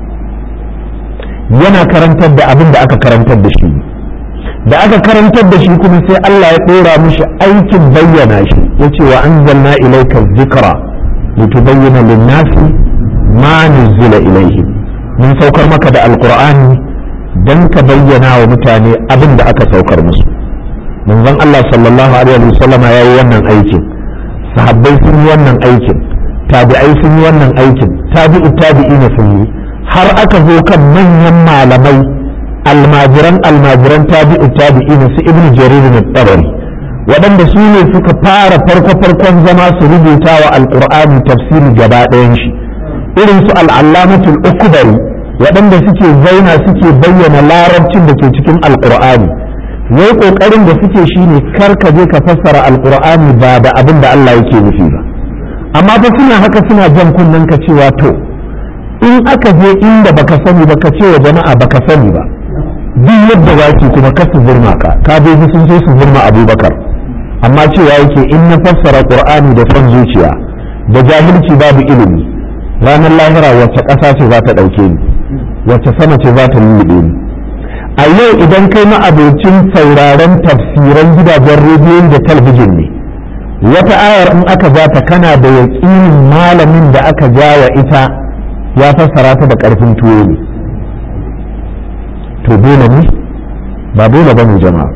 yana karantar da abin da aka karantar da shi da aka karantar da shi kuma sai Allah ya ɗora mishi aikin bayyana shi ya ce wa anzalna ilayka dhikra litubayyana lin-nasi ma nuzila ilayhim mun saukar maka da alqur'ani dan ka bayyana wa mutane abin da aka saukar musu manzon Allah sallallahu alaihi wasallam ya yi wannan aikin sahabbai sun yi wannan aikin tabi'ai sun yi wannan aikin tabi'u tabi'ina sun yi har aka zo kan manyan malamai almajiran almajiran tabi'u tabi'ina su ibnu jarir na tabari waɗanda su ne suka fara farko farkon zama su rubuta wa alqur'ani tafsiri gaba ɗayan shi irin su al'allamatul ukbari waɗanda suke zauna suke bayyana larabcin da ke cikin alqur'ani wai kokarin da suke shine kar ka je ka fassara alqur'ani ba da abin da Allah yake nufi ba amma fa suna haka suna jan kunnen ka cewa to in aka je inda baka sani ba ka ce wa jama'a baka sani ba duk yadda zaki kuma ka su zurma ka ka ji sun so su zurma abubakar amma cewa yake in na fassara qur'ani da son zuciya da jahilci babu ilimi ranar lahira wacce ƙasa ce za ta ɗauke ni wacce sama ce za ta lullube ni a yau idan kai ma'abocin sauraron tafsiran gidajen rediyon da talbijin ne wata ayar in aka ja ta kana da yaƙinin malamin da aka ja wa ita ya fassara ta da ƙarfin tuwo ne to dole ne ba dole ba ne jama'a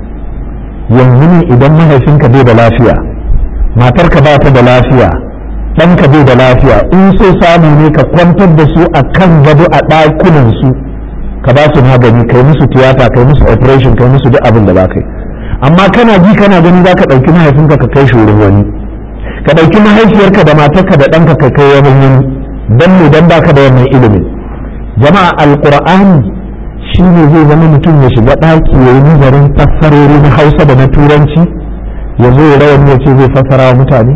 yanzu ne idan mahaifinka bai da lafiya matarka ba ta da lafiya ɗanka bai da lafiya in so samu ne ka kwantar da su a kan gado a ɗakunan su ka ba su magani kai musu tiyata kai musu operation kai musu duk abin da za ka yi amma kana ji kana gani za ka ɗauki mahaifinka ka kai shi wurin wani ka ɗauki mahaifiyarka da matarka da ɗanka ka kai wani wani don ne don baka da wannan ilimin jama'a alƙur'ani shi ne zai zama mutum ya shiga ɗaki ya yi nazarin fassarori na hausa da na turanci ya zo ya rawar ya ce zai fassara wa mutane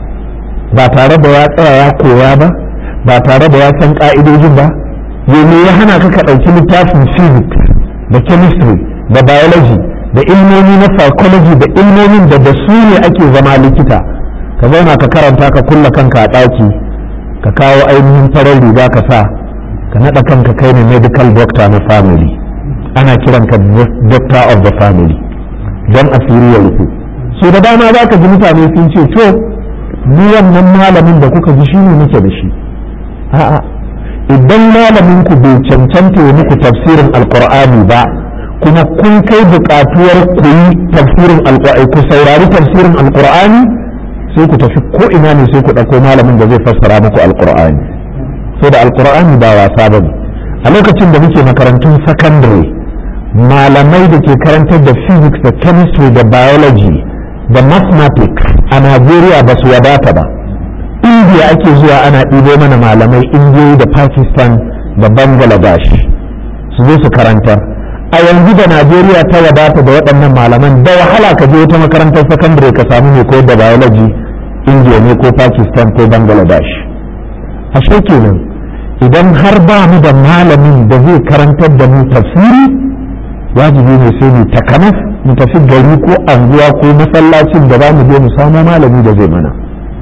ba tare da ya tsaya ya koya ba ba tare da ya san ƙa'idojin ba me ya hana ka ka ɗauki littafin physics da chemistry da biology da ilmomi na psychology da ilmomin da da su ne ake zama likita ka zauna ka karanta ka kulla kanka a ɗaki ka kawo ainihin farar riga ka sa ka naɗa kanka kai ne medical doctor na family ana kiran ka doctor of the family don asiri ya rufe so da dama za ka ji mutane sun ce to ni wannan malamin da kuka ji shi ne nake da shi a'a idan malamin ku bai cancanta ya muku tafsirin alkur'ani ba kuma kun kai buƙatuwar ku yi tafsirin alkur'ani ku saurari tafsirin alkur'ani sai ku tafi ko ina ne sai ku ɗauko malamin da zai fassara muku alkur'ani so da alkur'ani ba wasa ba ne a lokacin da muke makarantun sakandare malamai da ke karantar da physics da chemistry da biology da mathematics a najeriya ba su wadata ba indiya ake zuwa ana ɗibo mana malamai indiyoyi da pakistan da bangladesh su zo su karantar a yanzu da najeriya ta wadata da waɗannan malaman da wahala ka je wata makarantar sakandare ka samu mai koyar da biology indiya ne ko pakistan ko bangladesh ashe kenan idan har ba mu da malamin da zai karantar da mu tafsiri wajibi ne sai mu takanas mu tafi gari ko anguwa ko masallacin da za mu je mu samu malami da zai mana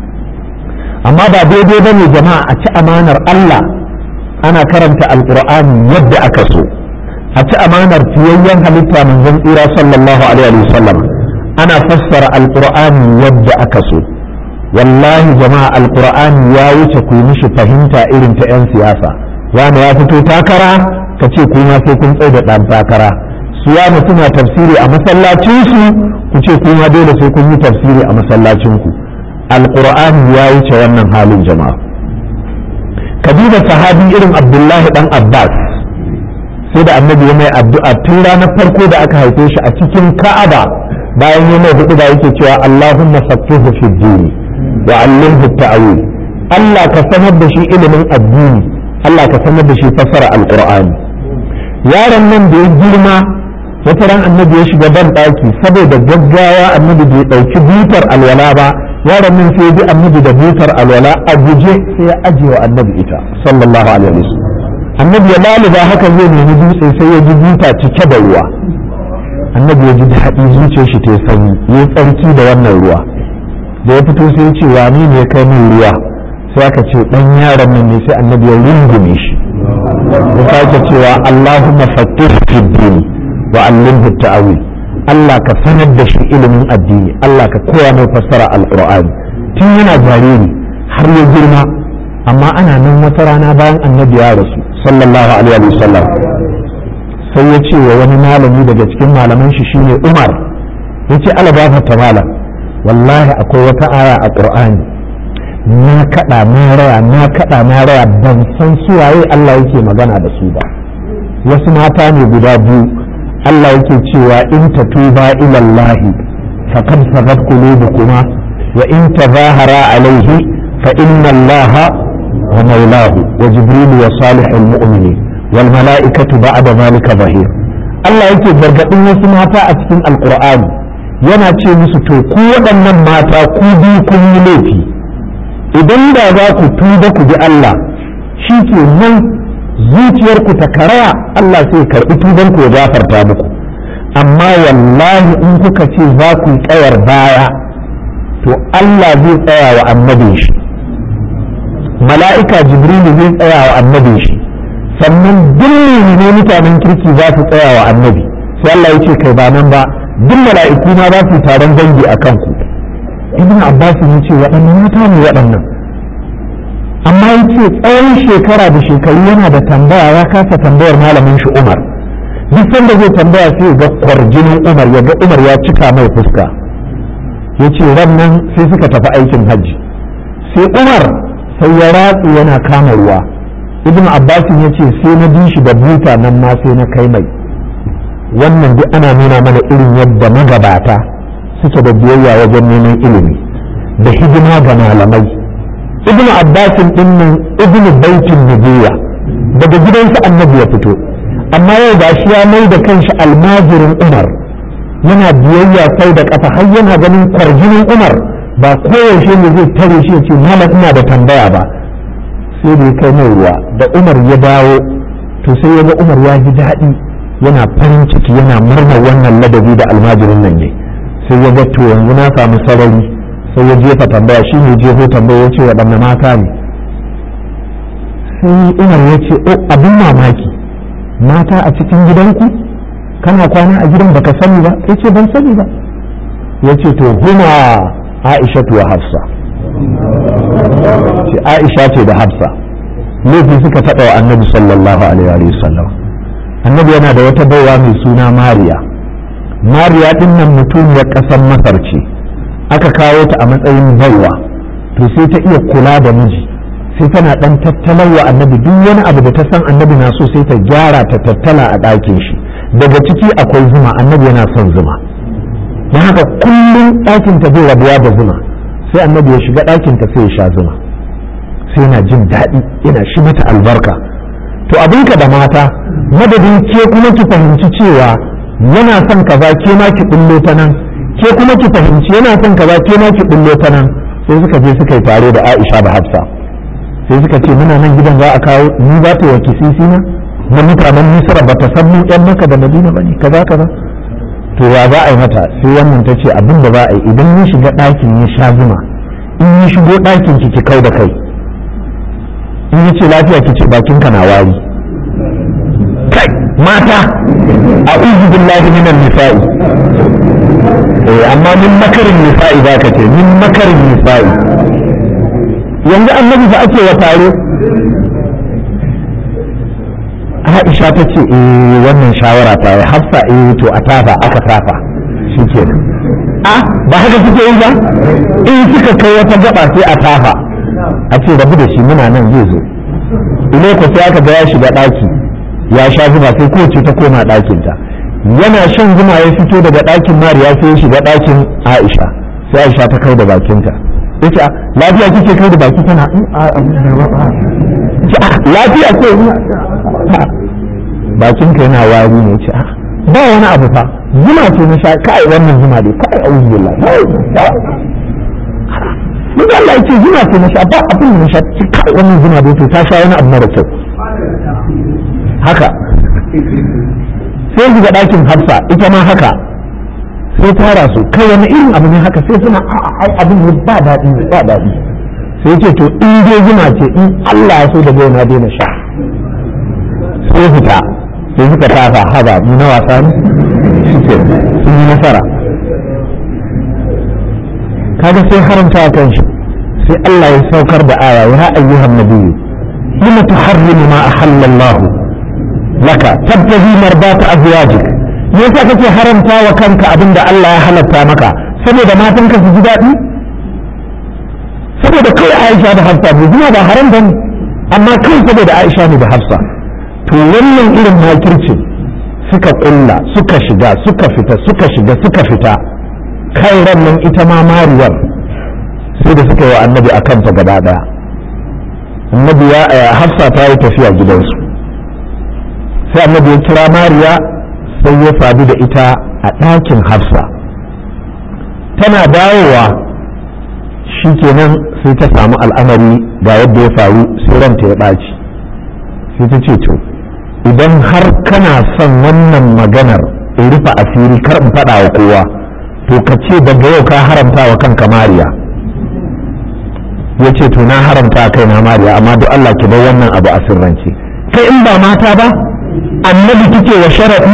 amma ba daidai ba ne jama'a a ci amanar Allah ana karanta alkur'ani yadda aka so a ci amanar fiyayyen halitta manzon tsira sallallahu alaihi wasallam ana fassara alkur'ani yadda aka so wallahi jama'a alkur'ani ya wuce ku yi mishi fahimta irin ta 'yan siyasa wani ya fito takara ka ce kuma sai kun tsaye da ɗan takara su ya suna tafsiri a masallacinsu ku ce kuma dole sai kun yi tafsiri a masallacinku alkur'ani ya wuce wannan halin jama'a kabila sahabi irin abdullahi dan abbas sai da annabi ya mai addu'a tun ranar farko da aka haife shi a cikin ka'aba bayan ya mai hudu da yake cewa allahumma faqihu fi dini wa allimhu ta'wil Allah ka sanar da shi ilimin addini Allah ka sanar da shi fassara alqur'ani yaron nan da ya girma wata ran annabi ya shiga ban daki saboda gaggawa annabi bai dauki butar alwala ba yaron nan sai bi annabi da butar alwala a guje sai ya ajiye wa annabi ita sallallahu alaihi wasallam annabi ya laluba haka zai nemi dutse sai ya ji buta cike da ruwa annabi ya ji daɗi zuciyar shi ta sanyi ya tsarki da wannan ruwa da ya fito sai ya ce wani ne kai min ruwa sai aka ce dan yaron nan ne sai annabi ya rungume shi ya sake cewa Allahumma fattih fi dini wa allimhu ta'wil Allah ka sanar da shi ilimin addini Allah ka koya mai fassara alqur'ani tun yana jariri har ya girma amma ana nan wata rana bayan annabi ya rasu sallallahu alaihi wa sallam sai ya ce wa wani malami daga cikin malaman shi shine Umar ya ce ala ta malam wallahi akwai wata aya a qur'ani na kada na raya na kada na raya ban san suwaye Allah yake magana da su ba wasu mata ne guda biyu Allah yake cewa in tatuba ila Allah faqad sagat qulubukuma wa in tazahara alayhi fa inna Allah wa maulahu wa jibril wa salihul mu'minin wal mala'ikatu ba'da zalika zahir Allah yake gargadin wasu mata a cikin alqur'ani yana ce musu to ku waɗannan mata ku bi kun yi laifi idan da za ku tuba ku bi Allah shi ke nan zuciyarku ta karaya Allah sai karɓi tuban ku ya gafarta muku amma wallahi in kuka ce za ku yi tsayar baya to Allah zai tsaya wa annabin shi mala'ika jibrilu zai tsaya wa annabin shi sannan duk ne mutanen kirki za su tsaya wa annabi sai Allah ya ce kai ba nan ba duk mala'iku ma za su taron dangi a kanku ibn abbas ya ce waɗannan mata ne waɗannan amma ya ce tsawon shekara da shekaru yana da tambaya ya kasa tambayar malamin shi umar duk sanda zai tambaya sai ga kwarjinin umar ya ga umar ya cika mai fuska ya ce nan sai suka tafi aikin hajji sai umar sai ya ratsu yana kama ruwa ibn abbas ya ce sai na bi shi da buta nan ma sai na kai mai wannan duk ana nuna mana irin yadda magabata suke da biyayya wajen neman ilimi da hidima ga malamai ibnu abbasin din nan ibnu baitin nubuwa daga gidansa annabi ya fito amma yau ga shi ya mai da kanshi almajirin umar yana biyayya sai da kafa har yana ganin kwarjinin umar ba koyaushe ne zai tare shi ya ce malam ina da tambaya ba sai da ya kai mai ruwa da umar ya dawo to sai ya ga umar ya ji daɗi yana farin ciki yana murnar wannan ladabi da almajirin nan ne sai ya ga to yanzu na samu sarari sai ya jefa tambaya shi ne jefo tambaya ya ce waɗanne mata ne sai umar ya ce o abin mamaki mata a cikin gidanku kana kwana a gidan baka sani ba ya ce ban sani ba ya ce to huma aisha wa hafsa ce aisha ce da hafsa laifi suka taɓa wa annabi sallallahu alaihi wa sallam annabi yana da wata baiwa mai suna mariya mariya din nan mutumiyar ƙasar masar ce aka kawo ta a matsayin baiwa to sai ta iya kula da miji sai tana dan tattalar wa annabi duk wani abu da ta san annabi na so sai ta gyara ta tattala a ɗakin shi daga ciki akwai zuma annabi yana son zuma don haka kullum ɗakin ta zai rabuwa da zuma sai annabi ya shiga ɗakin ta sai ya sha zuma sai yana jin daɗi yana shi mata albarka to abinka da mata madadin ke kuma ki fahimci cewa yana son kaza ke ma ki bullo ta nan ke kuma ki fahimci yana son kaza ke ma ki bullo ta nan sai suka je suka yi tare da Aisha da Hafsa sai suka ce muna nan gidan za a kawo ni za ta yi kisisi na na mutanen Misra ba ta san mu yan Makka da Madina bane kaza kaza to ya za a yi mata sai wannan ta ce abin da za a yi idan ya shiga ɗakin ya sha zuma in ya shigo ɗakin ki ki kau da kai in ya ce lafiya ki ce bakinka na wari kai mata a uzu billahi minan nisa'i eh amma min makarin nisa'i za ka ce min makarin nisa'i yanzu annabi fa ake wa taro Aisha ta ce eh wannan shawara ta yi hafsa eh to a tafa aka tafa shi ke a ba haka suke yi ba in suka kai wata gaba sai a tafa a ce rabu da shi muna nan zai zo ile ko sai aka ga ya shiga ɗaki ya sha zuma sai kowace ta koma ɗakinta yana shan zuma ya fito daga ɗakin mariya sai ya shiga ɗakin aisha sai aisha ta kai da bakinta ya ce lafiya kike kai da baki tana lafiya ce bakinka yana wari ne ce ba wani abu fa zuma ce na sha kai wannan zuma dai kai a wuzu billah duk Allah ya ce zuma ce na sha ba abin da na sha kai wannan zuma dai to ta sha wani abu mara kyau haka sai shiga ɗakin hafsa ita ma haka sai tara su kai wani irin abu ne haka sai suna ai abin ne ba daɗi ba daɗi sai ce to in dai zuma ce in Allah ya so da bai na daina sha sai fita sai suka tafa haba mu na wasa ne shi sun yi nasara kaga sai haramta a kan shi sai Allah ya saukar da aya ya ayyuhan nabiyyu lima tuharrimu ma ahalla Allah laka tabtahi marbata azwajik me yasa kake haramta wa kanka abinda Allah ya halatta maka saboda matanka su ji daɗi saboda kai Aisha da Hafsa bai zina ba haram bane amma kai saboda Aisha ne da Hafsa to wannan irin makircin suka kulla suka shiga suka fita suka shiga suka fita kai ran nan ita ma mariyar sai da suka yi wa annabi a kanta gaba daya annabi ya hafsa ta yi tafiya gidansu sai annabi ya kira mariya sai ya sadu da ita a ɗakin hafsa tana dawowa shi kenan sai ta samu al'amari ga yadda ya faru sai ranta ya ɓaci sai ta ce to idan har kana son wannan maganar in rufe asiri kar in faɗa wa kowa to ka ce daga yau ka haramta wa kanka mariya ya ce to na haramta kai na mariya amma duk Allah ki bar wannan abu a sirrance kai in ba mata ba annabi kike wa sharaɗi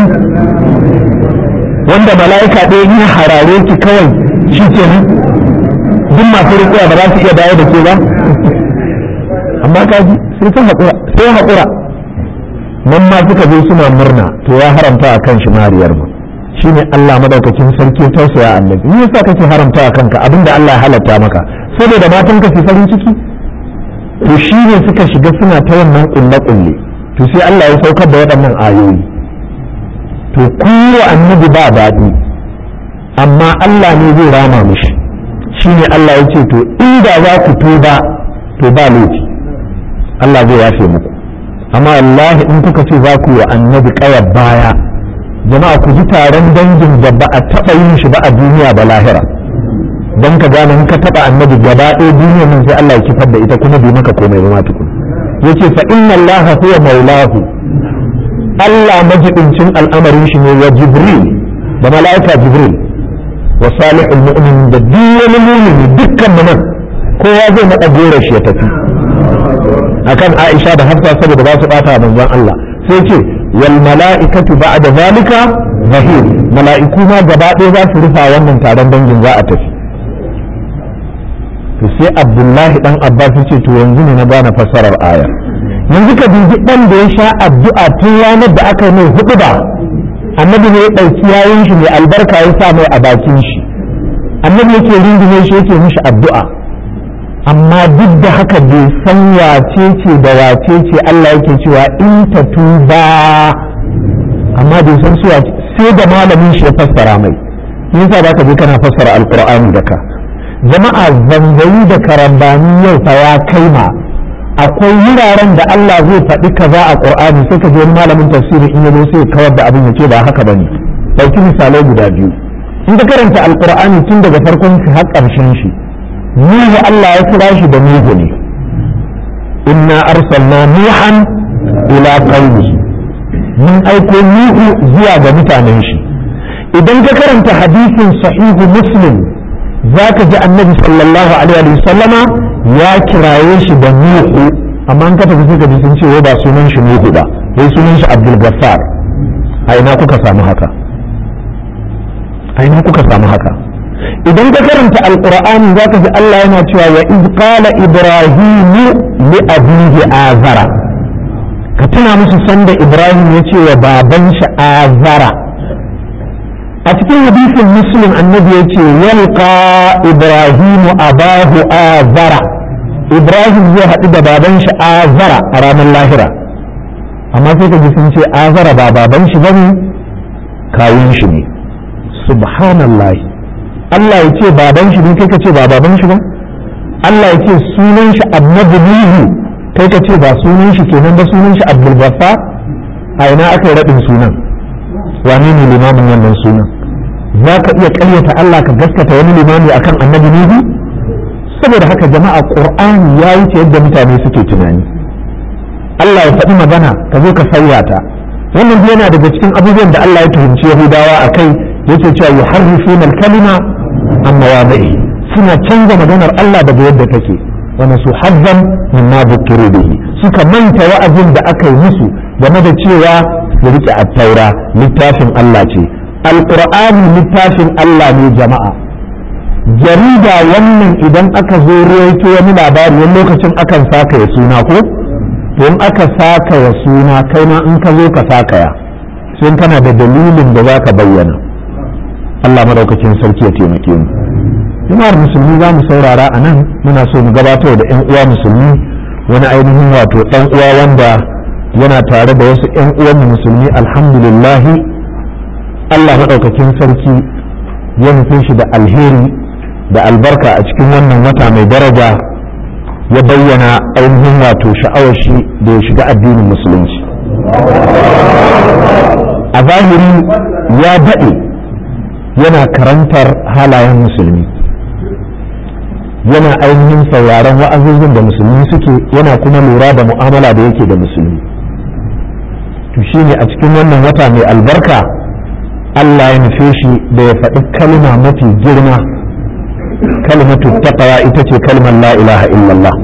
wanda mala'ika ɗaya ya harare ki kawai shi ke nan duk masu riƙuwa ba za su iya dawo da ke ba amma kaji sai ta haƙura sai haƙura nan ma suka zo suna murna to ya haramta a kan shi mariyar mu shine Allah madaukakin sarki tausaya annabi me yasa kake haramta a kanka abinda Allah ya halatta maka saboda matan ka su farin ciki to shine suka shiga suna ta wannan kulle kulle to sai Allah ya saukar da waɗannan ayoyi to kuwa annabi ba daɗi amma Allah ne zai rama mishi shine Allah ya ce to inda za ku tuba to ba laifi Allah zai yafe muku amma wallahi in kuka ce za ku wa annabi ƙayar baya jama'a ku ji taron dangin da ba a taɓa yin shi ba a duniya ba lahira don ka gane in ka taɓa annabi gaba ɗaya duniyar nan sai Allah ya kifar da ita kuma bai maka komai ba ma tukun yace fa inna Allah huwa maulahu Allah majibincin al'amarin shi ne wa Jibril da mala'ika Jibril wa salihul mu'min da duk wani mu'mini dukkan mu nan kowa zai naɗa gora shi ya tafi akan Aisha da Hafsa saboda ba su bata manzon Allah sai ce wal mala'ikatu ba'da zalika zahir mala'iku ma gaba ɗaya za su rufa wannan taron dangin za a tafi to sai Abdullahi dan Abbas ce to yanzu ne na gane fassarar ayar yanzu ka dubi dan da ya sha addu'a tun ranar da aka mai hudu ba annabi ne ya ɗauki yayin shi mai albarka ya sa mai a bakin shi annabi yake rungume shi yake mishi addu'a amma duk da haka bai san wace ce da wace ce Allah yake cewa in ta tuba amma bai san su sai da malamin shi ya fassara mai yasa za ka je kana fassara alqur'ani da ka jama'a zangayi da karambani yau fa ya kai ma akwai wuraren da Allah zai faɗi kaza a qur'ani sai ka je wani malamin tafsiri in yazo sai kawar da abin ya ce ba haka bane dauki misalai guda biyu in ka karanta alqur'ani tun daga farkon shi har ƙarshen shi Nuhu Allah ya kira shi da Nuhu ne inna arsalna nuhan ila qaumi mun aiko Nuhu zuwa ga mutanen shi idan ka karanta hadisin sahihu muslim za ka ji annabi sallallahu alaihi wa sallama ya kiraye shi da nuhu amma an ka tafi sai ka ji sun ce wai ba sunan shi nuhu ba wai sunan shi abdul gaffar a ina kuka samu haka a ina kuka samu haka idan ka karanta alqur'ani za ka ji Allah yana cewa wa iz qala ibrahimu li abihi azara ka tuna musu sanda ibrahim ya ce wa baban shi azara a cikin hadisin muslim annabi ya ce yalqa ibrahimu abahu azara ibrahim zai haɗu da baban shi azara a ranar lahira amma sai ka ji sun ce azara ba baban shi bane kawun shi ne subhanallah Allah ya ce baban shi ne kai ka ce ba baban shi ba Allah ya ce sunan shi annabi nuhu kai ka ce ba sunan shi kenan ba sunan shi abdul ghaffar a ina aka yi raɗin sunan wane ne limamin wannan sunan za ka iya ƙaryata Allah ka gaskata wani limami akan annabi nuhu saboda haka jama'a qur'ani ya wuce yadda mutane suke tunani Allah ya faɗi magana ka zo ka sauya ta wannan yana daga cikin abubuwan da Allah ya tuhumci Yahudawa a kai yake cewa yuharrifuna al-kalima an mawadi'i suna canza maganar Allah daga yadda take wani su hazzan mimma bukiru bihi suka manta wa'azin da aka yi musu game da cewa su rike attaura littafin Allah ce alqur'ani littafin Allah ne jama'a jarida wannan idan aka zo ruwaito wani labari wani lokacin akan saka ya suna ko to in aka saka ya suna kai ma in ka zo ka saka ya sai kana da dalilin da za ka bayyana Allah madaukakin sarki ya taimake mu jama'ar musulmi za mu saurara a nan muna so mu gabatar da 'yan uwa musulmi wani ainihin wato ɗan uwa wanda yana tare da wasu 'yan uwan musulmi alhamdulillahi Allah maɗaukakin sarki ya nufe shi da alheri da albarka a cikin wannan wata mai daraja ya bayyana ainihin wato sha'awar shi da ya shiga addinin musulunci a zahiri ya daɗe yana karantar halayen musulmi yana ainihin sauraron wa'azozin da musulmi suke yana kuma lura da mu'amala da yake da musulmi to shine a cikin wannan wata mai albarka Allah ya nufe shi da ya faɗi kalma mafi girma kalmatu taqwa ita ce kalmar la ilaha illallah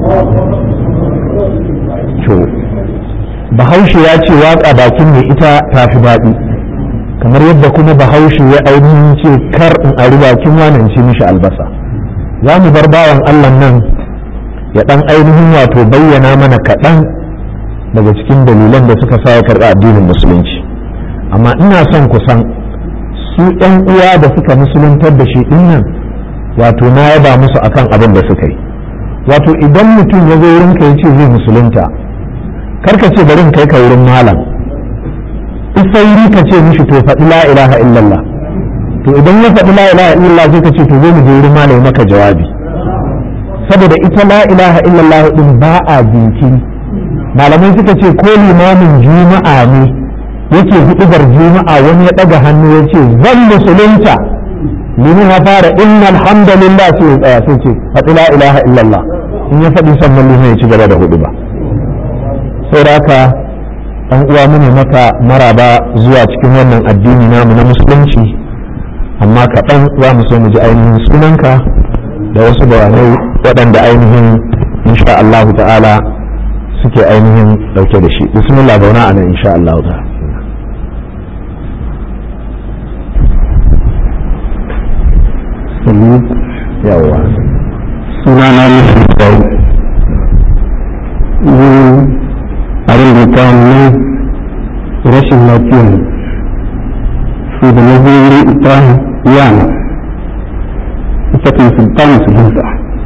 to bahaushe ya ce waka bakin mai ita tafi daɗi kamar yadda kuma bahaushe ya ainihin ce kar in a bakin wannan ci mishi albasa za mu bar bawan Allah nan ya ɗan ainihin wato bayyana mana kaɗan daga cikin dalilan da suka sa ya karɓi addinin musulunci amma ina son kusan su ɗan uwa da suka musuluntar da shi ɗin nan wato na yaba musu akan abin da suka yi wato idan mutum ya zo wurinka ya ce zai musulunta karka ce bari kai ka wurin malam isauri ka ce mishi to faɗi la ilaha illallah to idan ya faɗi la ilaha illallah sai ka ce to zo mu je wurin malam maka jawabi saboda ita la ilaha illallah din ba a jinkiri malamai suka ce ko limamin juma'a ne yake hudubar juma'a wani ya ɗaga hannu ya ce zan musulunta limin ya fara inna alhamdulillah sai ya tsaya sai ce faɗi la ilaha illallah in ya faɗi sannan limin ya ci gaba da hudu ba saboda haka ɗan uwa mu ne maka maraba zuwa cikin wannan addini namu na musulunci amma kaɗan za mu so mu ji ainihin sunanka da wasu bayanai waɗanda ainihin insha Allah ta'ala suke ainihin ɗauke da shi bismillah zauna a nan insha Allah ta'ala Salud. yawa Sunana Musa Sau. Ni abin da ta ne rashin lafiya ne. Su da na zo wuri ita yana. Ita kan sultan su hinsa.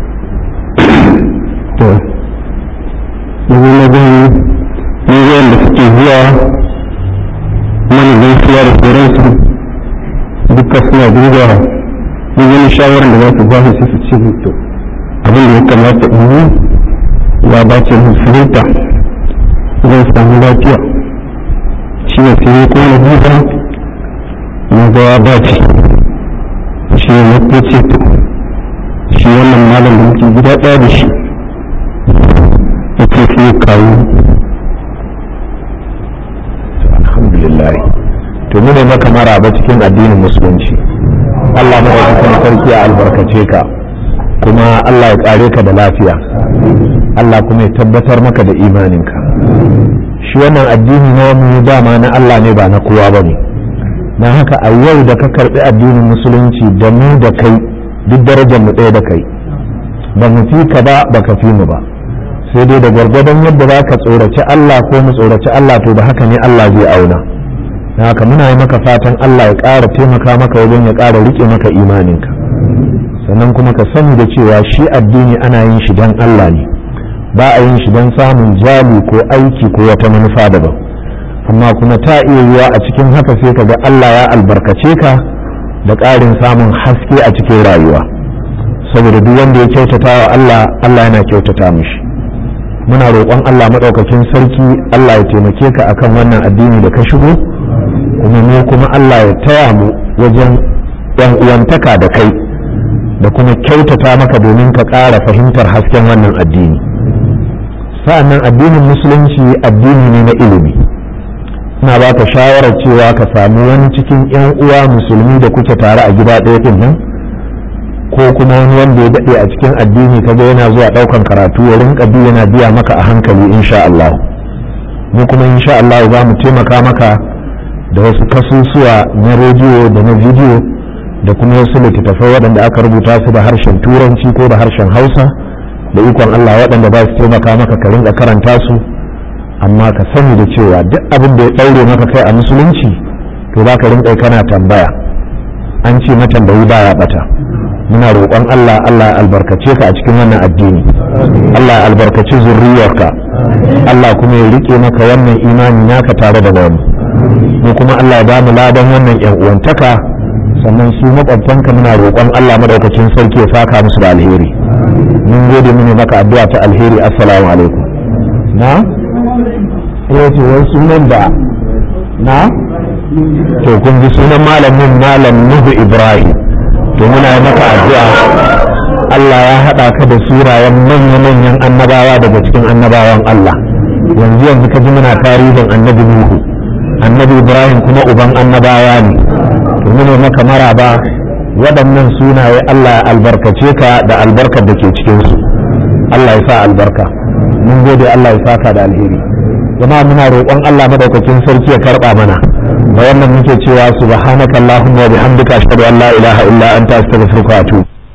To, na zo na gani ne da suke zuwa mana gaisuwa da sauransu duka suna dubawa duk wani shawarar da za su ba su su ce to abin da ya kamata in yi ya dace musulunta zai samu lafiya shi ne sai ko na duba na ga ya dace shi ne na ko ce to shi wannan malam da muke gida ɗaya da shi ya ce sai kawo alhamdulillah to to mu ne maka maraba cikin addinin musulunci Allah madaukakin sarki ya albarkace ka kuma Allah ya kare ka da lafiya Allah kuma ya tabbatar maka da imaninka shi wannan addini na mu dama na Allah ne ba na kowa ba ne na haka a yau da ka karbi addinin musulunci da mu da kai duk darajar mu ɗaya da kai ba mu fi ka ba ba ka fi mu ba sai dai da gwargwadon yadda za ka tsoraci Allah ko mu tsoraci Allah to da haka ne Allah zai auna na haka muna yi maka fatan Allah ya ƙara taimaka maka wajen ya ƙara riƙe maka imaninka sannan kuma ka sani da cewa shi addini ana yin shi don Allah ne ba a yin shi don samun jali ko aiki ko wata manufa daban amma kuma ta iya yiwa a cikin haka sai ka ga Allah ya albarkace ka da ƙarin samun haske a cikin rayuwa saboda duk wanda ya kyautata wa Allah Allah yana kyautata mishi muna roƙon Allah maɗaukakin sarki Allah ya taimake ka akan wannan addini da ka shigo kuma mu kuma Allah ya taya mu wajen yan uwantaka da kai da kuma kyautata maka domin ka ƙara fahimtar hasken wannan addini sa'annan addinin musulunci addini ne na ilimi ina ba ka shawarar cewa ka samu wani cikin 'yan uwa musulmi da kuke tare a gida ɗaya ɗin nan ko kuma wani wanda ya daɗe a cikin addini kaga yana zuwa ɗaukan karatu ya rinka bi yana biya maka a hankali insha Allah mu kuma insha Allah za mu taimaka maka da wasu kasusuwa na rediyo da na bidiyo da kuma wasu littattafai waɗanda aka rubuta su da harshen turanci ko da harshen hausa da ikon Allah waɗanda za su taimaka maka ka rinka karanta su amma ka sani da cewa duk abin da ya ɗaure maka kai a musulunci to za ka rinka kana tambaya an ce matambayi baya bata muna roƙon Allah Allah ya albarkace ka a cikin wannan addini Allah ya albarkaci zurriyarka Allah kuma ya rike maka wannan imani naka tare da wani mu kuma Allah ya ba mu ladan wannan yan uwantaka sannan su makwabtanka muna roƙon Allah madaukakin sarki ya saka musu da alheri mun gode mu ne maka addu'a ta alheri assalamu alaikum na eh to wai sunan da na to kun ji sunan malamin malam Nuhu Ibrahim to muna yi maka addu'a Allah ya haɗa ka da surayen manya-manyan annabawa daga cikin annabawan Allah yanzu yanzu ka ji muna tarihin annabi Nuhu annabi Ibrahim kuma uban annabawa ne to muna maka maraba waɗannan sunaye Allah ya albarkace ka da albarkar da ke cikin su Allah ya sa albarka mun gode Allah ya saka da alheri jama'a muna roƙon Allah madaukakin sarki ya karɓa mana da wannan muke cewa subhanakallahumma wa bihamdika ashhadu an la ilaha illa anta astaghfiruka wa atubu